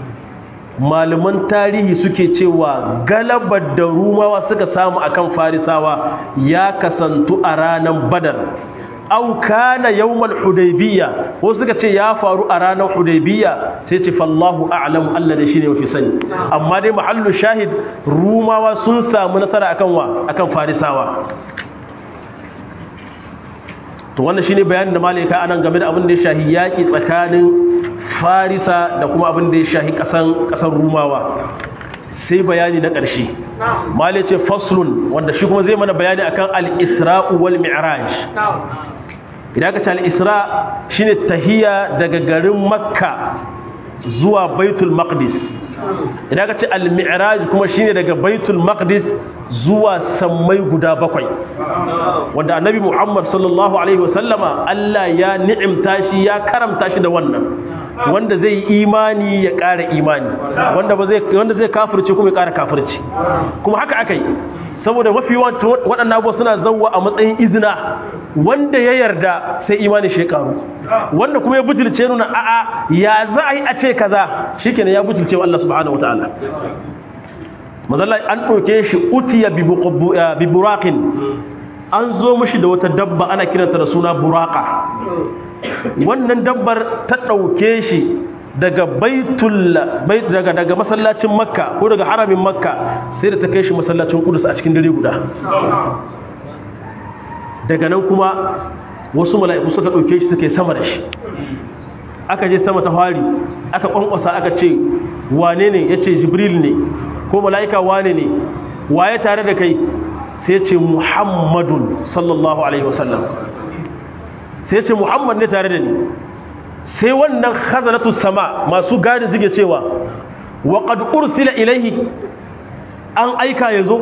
malaman tarihi suke cewa galabar da rumawa suka samu akan farisawa ya kasantu a ranar badar au kana yawmal hudaybiyya ko suka ce ya faru a ranar hudaybiyya sai ce fallahu a'lamu Allah da shine mafi sani amma dai mahallu shahid rumawa sun samu nasara akan wa akan farisawa to wannan shine bayanin da malaika anan game da abin da ya shahi yaki tsakanin farisa da kuma abin da ya shahi kasan kasan rumawa sai bayani na ƙarshe malai ce faslun wanda shi kuma zai mana bayani akan al-isra'u wal mi'raj idan ka ce al-isra shine tahiya daga garin makka zuwa baitul maqdis idan ka ce al-mi'raj kuma shine daga baitul maqdis zuwa sammai guda bakwai wanda annabi muhammad sallallahu alaihi wasallama Allah ya ni'imta shi ya karamta shi da wannan wanda zai yi imani ya ƙara imani wanda ba zai wanda zai kafirce kuma ya ƙara kafirci kuma haka akai saboda mafi waɗannan abubuwa suna zauwa a matsayin izina wanda ya yarda sai imani shi karu wanda kuma ya butulce nuna a'a ya za a yi a ce kaza shikenan ya butulce wa Allah subhanahu wataala mazalla an ɗauke shi utiya bi buraqin an zo mashi da wata dabba ana kiranta da suna buraka wannan dabbar ta ɗauke shi daga baitul daga daga masallacin makka ko daga haramin makka sai da ta kai shi masallacin kudus a cikin dare guda daga nan kuma wasu mala'iku suka ɗauke shi suka yi sama da shi aka je sama ta fari aka ƙwanƙwasa aka ce wane ne ya ce jibril ne ko mala'ika wane ne waye tare da kai sai ce muhammadun sallallahu alaihi wasallam sai ce muhammad ne tare da ni sai wannan khazanatu sama masu gadi suke cewa wa qad ursila ilaihi an aika yazo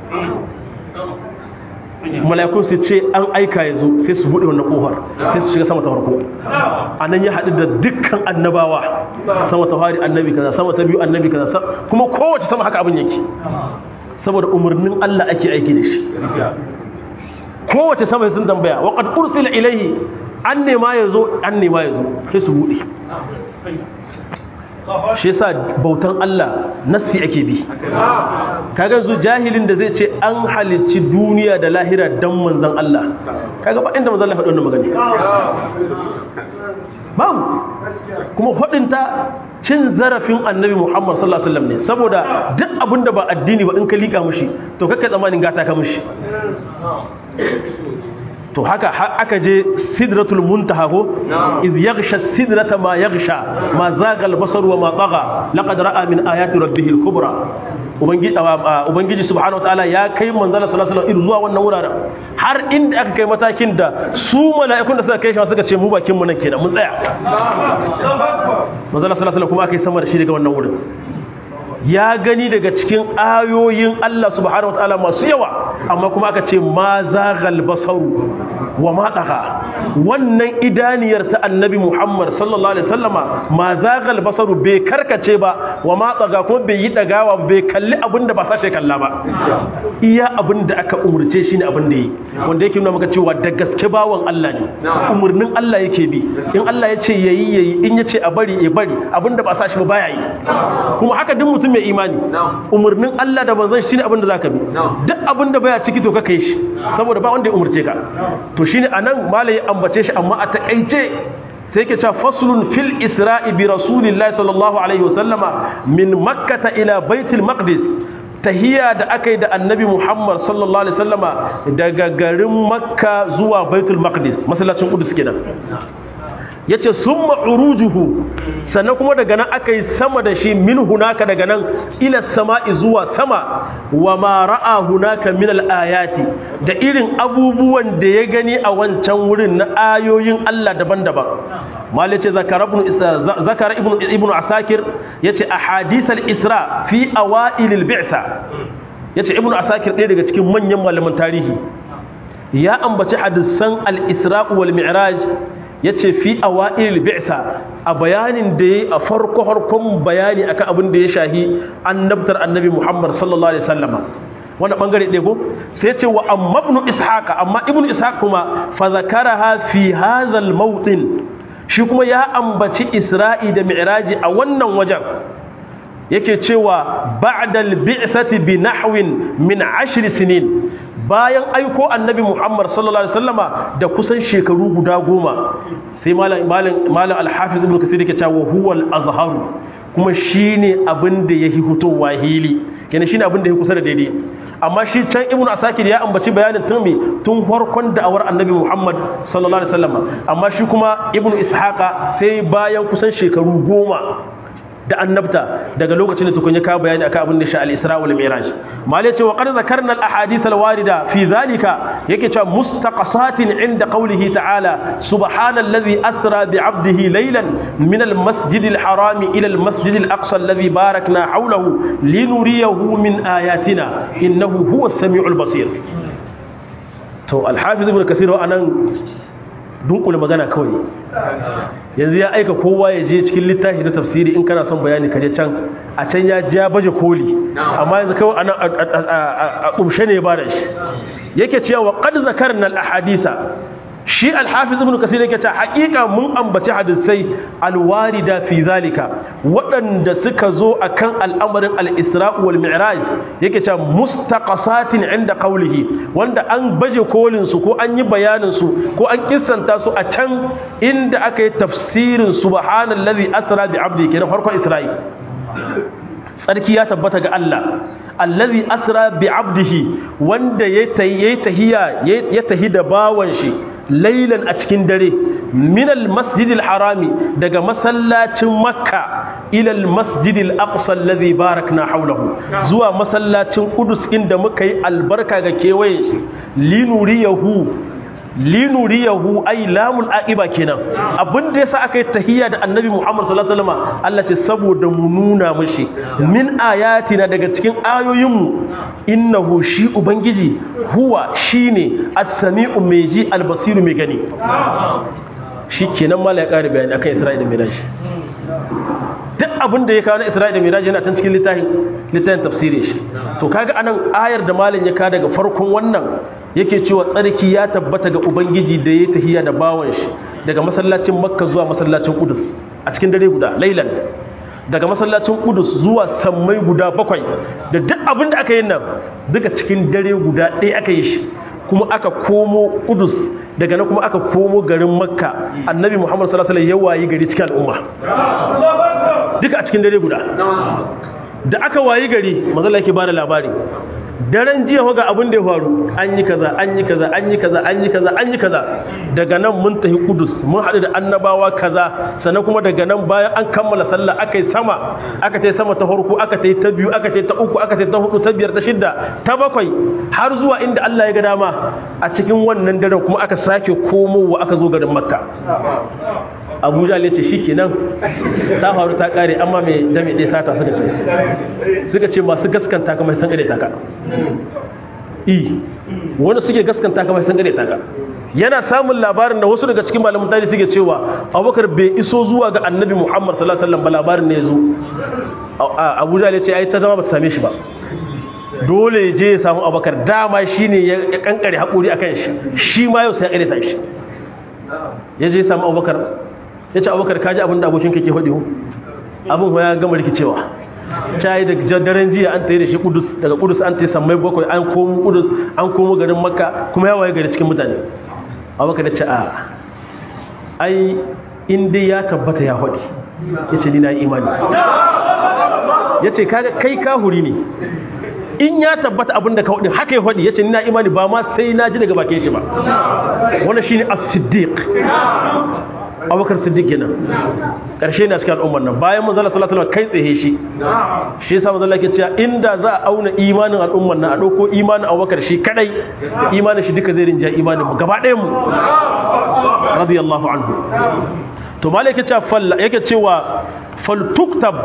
mala'ikun su ce an aika yazo sai su bude wannan kofar sai su shiga sama ta farko anan ya hadu da dukkan annabawa sama ta fari annabi kaza sama ta biyu annabi kaza kuma kowace sama haka abin yake saboda umarnin Allah ake aiki da shi kowace sama sun tambaya wa qad ursila ilaihi an nema ya zo an nema ya zo sai su buɗe shi yasa bautan Allah nassi ake bi kaga su jahilin da zai ce an halicci duniya da lahira dan manzon Allah kaga ba inda manzon Allah faɗi wannan magana babu kuma faɗinta cin zarafin annabi Muhammad sallallahu alaihi wasallam ne saboda duk abinda ba addini ba in ka lika mushi to kakkai tsammanin gata ka mushi to haka aka je sidratul muntaha ko iz yaghsha sidrata ma yaghsha ma zaga al-basar wa ma tagha laqad ra'a min ayati rabbih al-kubra ubangiji ubangiji subhanahu wataala ya kai manzala sallallahu alaihi wasallam zuwa wannan wuraren har inda aka kai matakin da su mala'ikun da suka kai shi suka ce mu bakin mu nan kenan mun tsaya manzala sallallahu alaihi wasallam kuma aka yi sama da shi daga wannan wurin ya gani daga cikin ayoyin Allah subhanahu wataala masu yawa amma kuma aka ce ma zaghal basaru wa ma daga wannan idaniyar ta annabi Muhammad sallallahu alaihi wasallama ma zaghal basaru bai karkace ba wa ma daga kuma bai yi dagawa bai kalli abinda ba sashe kalla ba iya abinda aka umurce shi ne abinda yi wanda yake nuna maka cewa da gaske bawan Allah ne umurnin Allah yake bi in Allah ya ce yayi yayi in ya ce a bari ya bari abinda ba sashi ba baya yi kuma haka duk mutum mai imani umarnin Allah da manzon shine abin da zaka bi duk abin da baya ciki to ka kai shi saboda ba wanda ya umurce ka to shine anan malai ambace shi amma a takaice sai yake cewa faslun fil isra'i bi rasulillahi sallallahu alaihi wasallama min makkah ila baitul maqdis tahiyya da aka yi da annabi muhammad sallallahu alaihi wasallama daga garin makka zuwa baitul maqdis masallacin qudus kenan ya ce sun ma'urujuhu sannan kuma daga nan aka yi sama da shi min hunaka daga nan ila sama'i zuwa sama wa ma ra'a hunaka min al'ayati da irin abubuwan da ya gani a wancan wurin na ayoyin Allah daban-daban malai ce zakara ibn asakir ya ce a hadisar isra fi awa'ilil bi'sa ya ce ibn asakir ɗaya daga cikin manyan malaman tarihi ya ambaci hadisan al-isra wal mi'raj ya ce fi a wa'il bi'sa a bayanin da ya a farko harkon bayani akan abin da ya shahi annabtar annabi muhammad sallallahu alaihi sallama wani bangare ɗego sai ce wa amma ibn ishaq amma ibn ishaq kuma fa zakaraha fi hadhal mawdin shi kuma ya ambaci isra'i da mi'raji a wannan wajen yake cewa ba'dal bi'sati bi nahwin min ashri sinin bayan aiko annabi Muhammad sallallahu alaihi wasallama da kusan shekaru guda goma sai malam malam malam al-hafiz ibn kasir yake cewa huwal azharu kuma shine abin da yake hutowa hili kenan shine abin da yake kusa da daidai amma shi can ibnu asakir ya ambaci bayanin tun me tun farkon da'awar annabi Muhammad sallallahu alaihi wasallama amma shi kuma ibnu ishaqa sai bayan kusan shekaru goma da annabta daga lokacin da tukun ya kawo bayani akan abin da sha al-Isra wal Mi'raj malai ce wa qad zakarna al-ahadith al-warida fi dhalika yake cewa mustaqasatin inda qawlihi ta'ala subhanallazi asra bi 'abdihi laylan min al-masjid al-haram ila al-masjid al-aqsa alladhi barakna hawlahu linuriyahu min ayatina innahu huwa as-sami'ul basir to al-hafiz ibn kasir wa anan dunkule magana kawai yanzu ya aika kowa ya je cikin littafi na tafsiri in kana son bayani kaje can a can ya ji ya baje koli amma yanzu kawai anan a ƙumshe ne ba da shi yake cewa wa qad zakarna al ahadisa shi al-hafiz ibn kasir yake ta haƙiƙa mun ambaci hadisai alwarida fi zalika waɗanda suka zo akan al'amarin al-isra wal mi'raj yake ta mustaqasatin inda qawlihi wanda an baje kolin su ko an yi bayanin su ko an kissanta su a can inda aka yi tafsirin subhanallazi asra bi abdi kenan farkon isra'i tsarki ya tabbata ga Allah allazi asra bi abdihi wanda ya tahiya ya tahi da bawan shi lailan a cikin dare minal masjidil harami daga masallacin makka ilal masjidil aqsa allazi barakna hawlahu zuwa masallacin qudus inda muka yi albarka ga kewayen shi linuriyahu linuriyahu ay lamul aqiba kenan abin da yasa aka yi tahiyya da annabi Muhammad sallallahu alaihi wasallam Allah ce saboda mu nuna mishi min ayatina daga cikin ayoyinmu innahu shi ubangiji huwa shine as-sami'u mai ji al-basiru mai gani shikenan mala ya kare bayani akan Isra'ila da Miraj duk abin da ya kawo na Isra'ila da Miraj yana tan cikin littafin littafin tafsirin shi to kaga anan ayar da malam ya ka daga farkon wannan yake cewa tsarki ya tabbata ga ubangiji da ya tahiya da bawan shi daga masallacin makka zuwa masallacin kudus a cikin dare guda lailan daga masallacin kudus zuwa sammai guda bakwai da duk abin da aka yi nan duka cikin dare guda ɗaya aka yi shi kuma aka komo kudus daga nan kuma aka komo garin makka annabi muhammad sallallahu alaihi wasallam ya wayi gari cikin al'umma duka a cikin dare guda da aka wayi gari manzala yake bada labari daren jiya ga abin da ya faru an yi kaza an yi kaza an yi kaza an yi kaza an yi kaza daga nan mun tafi kudus mun haɗu da annabawa kaza sannan kuma daga nan bayan an kammala sallah aka yi sama aka ta sama ta farko aka ta ta biyu aka ta ta uku aka ta ta hudu ta biyar ta shidda ta bakwai har zuwa inda Allah ya ga dama a cikin wannan daren kuma aka sake komowa aka zo garin makka abuja ne ce shi kenan ta faru ta kare amma mai dame ɗaya sata suka ce suka ce masu gaskanta kamar san gare taka i wani suke gaskanta kamar san gare taka yana samun labarin da wasu daga cikin malamin tarihi suke cewa abubakar bai iso zuwa ga annabi muhammad sallallahu alaihi wasallam ba labarin ne ya zo abuja ne ce ai ta zama ba ta same shi ba dole je ya samu abubakar dama shine ya kankare haƙuri akan shi shi ma yau sai ya ƙare shi ya je ya samu abubakar ya ce abubakar kaji abin da abokin kake faɗi abin ya gama rikicewa cayi da daren jiya an tayi da shi kudus daga kudus an tayi sammai bakwai an komo kudus an komo garin makka kuma ya waye gari cikin mutane abubakar ya ce a ai in dai ya tabbata ya faɗi ya ce ni na yi imani ya ce kai kahuri ne in ya tabbata abin da ka faɗi haka ya faɗi ya ce ni na imani ba ma sai na ji daga bakin shi ba wannan shine as-siddiq abubakar siddiq kenan karshe na cikin al'ummar nan bayan manzala sallallahu alaihi kai tsaye shi shi yasa manzala ke cewa inda za a auna imanin al'ummar nan a dauko imanin abubakar shi kadai imanin shi duka zai rinja imanin mu gaba ɗayan mu radiyallahu anhu to malai yake cewa fal yake cewa fal tuktab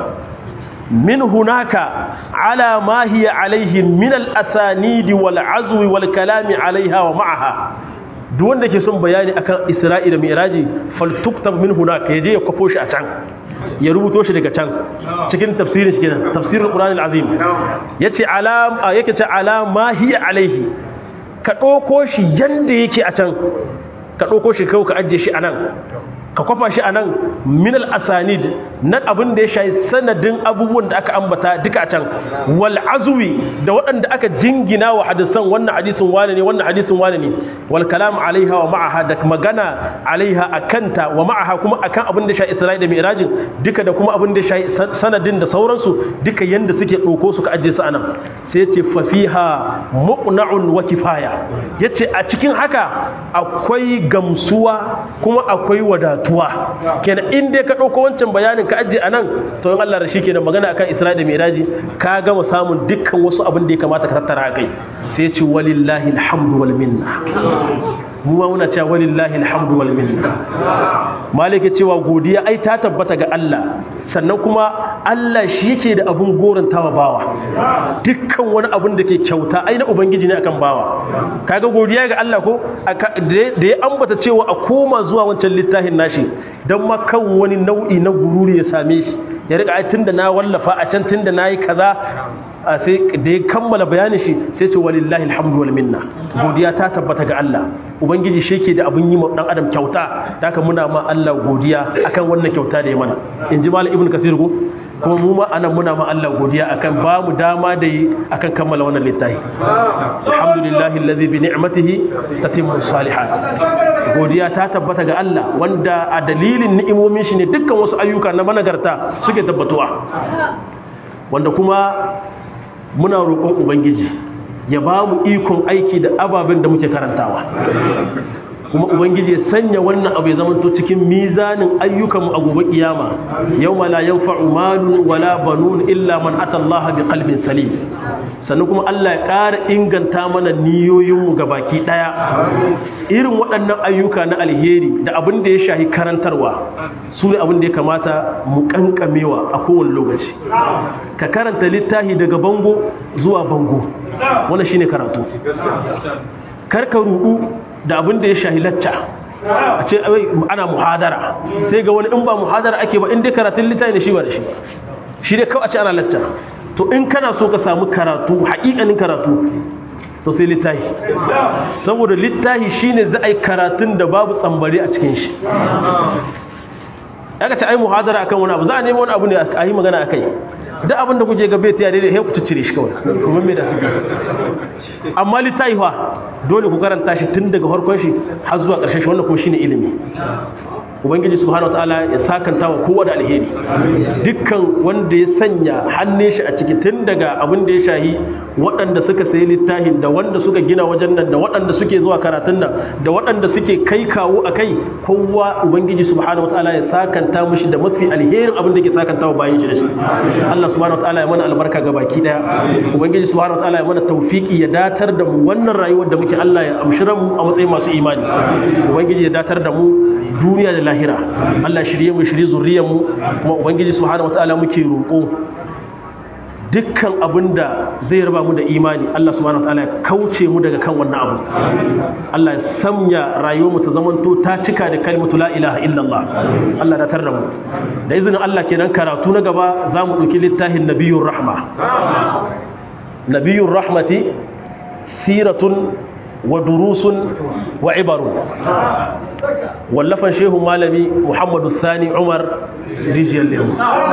min hunaka ala ma hiya alaihi min al asanidi wal azwi wal kalami alaiha wa ma'aha duk wanda ke son bayani akan Isra'ila Mi'raji faltuktab min hunaka yaje ya kwafo shi a can ya rubuto shi daga can cikin tafsirin shi kenan tafsirul Qur'an al-Azim yace alam yake ce alama hiya alaihi ka dauko shi yanda yake a can ka dauko shi kai ka ajje shi anan ka kwafa shi anan min al-asanid nan abin da ya shayi sanadin abubuwan da aka ambata duka a can wal azwi da waɗanda aka jingina wa hadisan wannan hadisin wane ne wannan hadisin wane ne wal kalam alaiha wa ma'aha da magana alaiha akanta wa ma'aha kuma akan abin da shayi Isra'i da Mi'rajin duka da kuma abin da shayi sanadin da sauransu duka yanda suke ɗauko su ka ajiye su anan sai yace fa fiha muqna'un wa kifaya yace a cikin haka akwai gamsuwa kuma akwai wadatuwa kenan in dai ka ɗauko wancan bayanin ka ajiye a nan to in Allah da shi kenan magana akan Isra'i da Miraji ka gama samun dukkan wasu abin da ya kamata ka tattara a kai sai ce walillahi alhamdu wal minna mu ma muna cewa walillahi alhamdu wal minna malike cewa godiya ai ta tabbata ga Allah sannan kuma Allah shi yake da abun gorantawa bawa dukkan wani abun da ke kyauta ai na ubangiji ne akan bawa kaga godiya ga Allah ko da ya ambata cewa a koma zuwa wancan littafin nashi dan ma kan wani nau'i na gururi ya same shi ya rika ai tunda na wallafa a can tunda nayi kaza sai da ya kammala bayanin shi sai ce walillahi alhamdu wal minna godiya ta tabbata ga Allah ubangiji shi ke da abin yi ma dan adam kyauta da haka muna ma Allah godiya akan wannan kyauta da ya mana in ji malam ibnu kasir ko kuma mu ma anan muna ma Allah godiya akan ba mu dama da yi akan kammala wannan littafi alhamdulillahi alladhi bi ni'matihi tatimmu salihat godiya ta tabbata ga Allah wanda a dalilin ni'imomin shi ne dukkan wasu ayyuka na managarta suke tabbatuwa wanda kuma muna roƙon ubangiji ya ba mu ikon aiki da ababen da muke karantawa kuma ubangiji ya sanya wannan abu ya zamanto cikin mizanin ayyukanmu a gobe kiyama yawma la yanfa'u malun wala banun illa man ata Allah bi qalbin salim sannan kuma Allah ya ƙara inganta mana niyoyinmu baki ɗaya irin waɗannan ayyuka na alheri da abin da ya shahi karantarwa su ne abin da ya kamata mu kankamewa a kowane lokaci ka karanta littafi daga bango zuwa bango wannan shine karatu karka rudu da abin da ya shahi lacca a ce ana muhadara sai ga wani in ba muhadara ake ba in dai karatun littafi ne shi ba da shi shi dai kawai a ce ana lacca to in kana so ka samu karatu haƙiƙanin karatu to sai littafi saboda littafi shine za a yi karatun da babu tsambari a cikin shi aka ce ai muhadara akan wani abu za a nemi wani abu ne a yi magana akai duk abin da kuke gabe ta yare da ku cire shi kawai kuma me da su amma littafi fa dole ku karanta shi tun daga farkon shi har zuwa ƙarshen shi wannan kuma shine ilimi ubangiji subhanahu wataala ya sakanta wa kowa da alheri dukkan wanda ya sanya hannun shi a ciki tun daga abin da ya shahi waɗanda suka sayi littafin da wanda suka gina wajen nan da waɗanda suke zuwa karatun nan da waɗanda suke kai kawo a kai kowa ubangiji subhanahu wataala ya sakanta mushi da mafi alherin abin da ke sakanta wa bayan shi da shi Allah subhanahu wataala ya mana albarka ga baki daya ubangiji subhanahu wataala ya mana tawfiki ya datar da mu wannan rayuwar da muke Allah ya amshira mu a matsayin masu imani ubangiji ya datar da mu duniya da lahira Allah shirye mu shirye zuriyar mu kuma ubangiji subhanahu wataala muke roƙo dukkan abinda zai raba mu da imani Allah subhanahu wataala ya kauce mu daga kan wannan abu Allah ya sanya rayuwar mu ta zamanto ta cika da kalmatu la ilaha illallah Allah da tarda mu da izinin Allah kenan karatu na gaba za mu ɗauki littafin nabiyur rahma nabiyur rahmati siratun wa durusun wa ibarun wallafan shehu malami muhammadu sani umar rijiyar lemu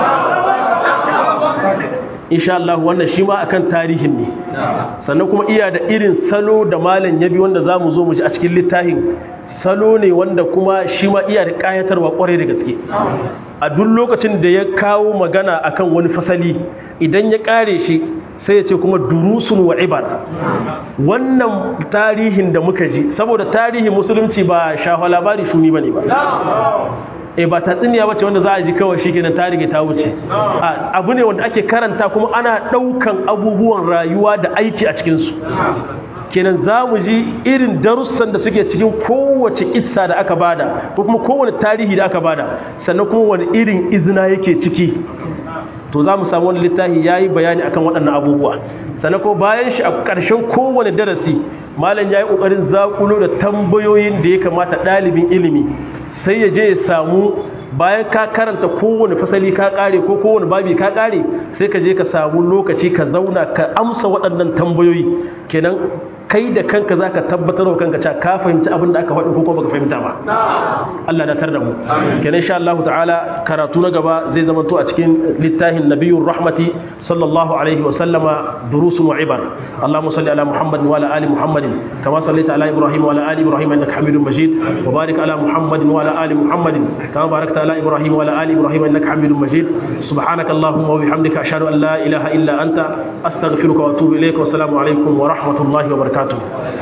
insha Allah wannan shi ma akan tarihin ne sannan kuma iya da irin salo da malam ya bi wanda za mu zo mu ji a cikin littafin salo ne wanda kuma shi ma iya da ƙayatarwa ƙwarai da gaske a duk lokacin da ya kawo magana akan wani fasali idan ya ƙare shi sai ya ce kuma durusun wa ibar wannan tarihin da muka ji saboda tarihin musulunci ba shafa labari shuni bane ba e ba tatsiniya bace wanda za a ji kawai shi kenan tarihi ta wuce abu ne wanda ake karanta kuma ana ɗaukan abubuwan rayuwa da aiki a cikinsu kenan za mu ji irin darussan da suke cikin kowace kissa da aka bada ko kuma kowane tarihi da aka bada sannan kuma wani irin izina yake ciki to za mu samu wani littafi ya yi bayani akan waɗannan abubuwa sannan ko bayan shi a ƙarshen kowane darasi malam ya yi ƙoƙarin zaƙulo da tambayoyin da ya kamata ɗalibin ilimi sai ya je ya samu bayan ka karanta kowane fasali ka ƙare ko kowane babi ka ƙare sai ka je ka samu lokaci ka zauna ka amsa waɗannan tambayoyi kenan kai da kanka za ka tabbatar wa kanka cewa ka fahimci abin da aka faɗi ko baka fahimta ba Allah na tar da mu kenan insha Allah ta'ala karatu na gaba zai zama to a cikin littafin nabiyur rahmati sallallahu alaihi wa sallama durusun wa ibar Allahumma salli ala Muhammad wa ala ali Muhammad kama sallaita ala Ibrahim wa ala ali Ibrahim innaka Hamidum Majid wa barik ala Muhammad wa ala ali Muhammad kama barakta ala Ibrahim wa ala ali Ibrahim innaka Hamidum Majid subhanaka Allahumma wa bihamdika ashhadu an la ilaha illa anta astaghfiruka wa atubu ilayk wa assalamu alaikum wa rahmatullahi wa barakatuh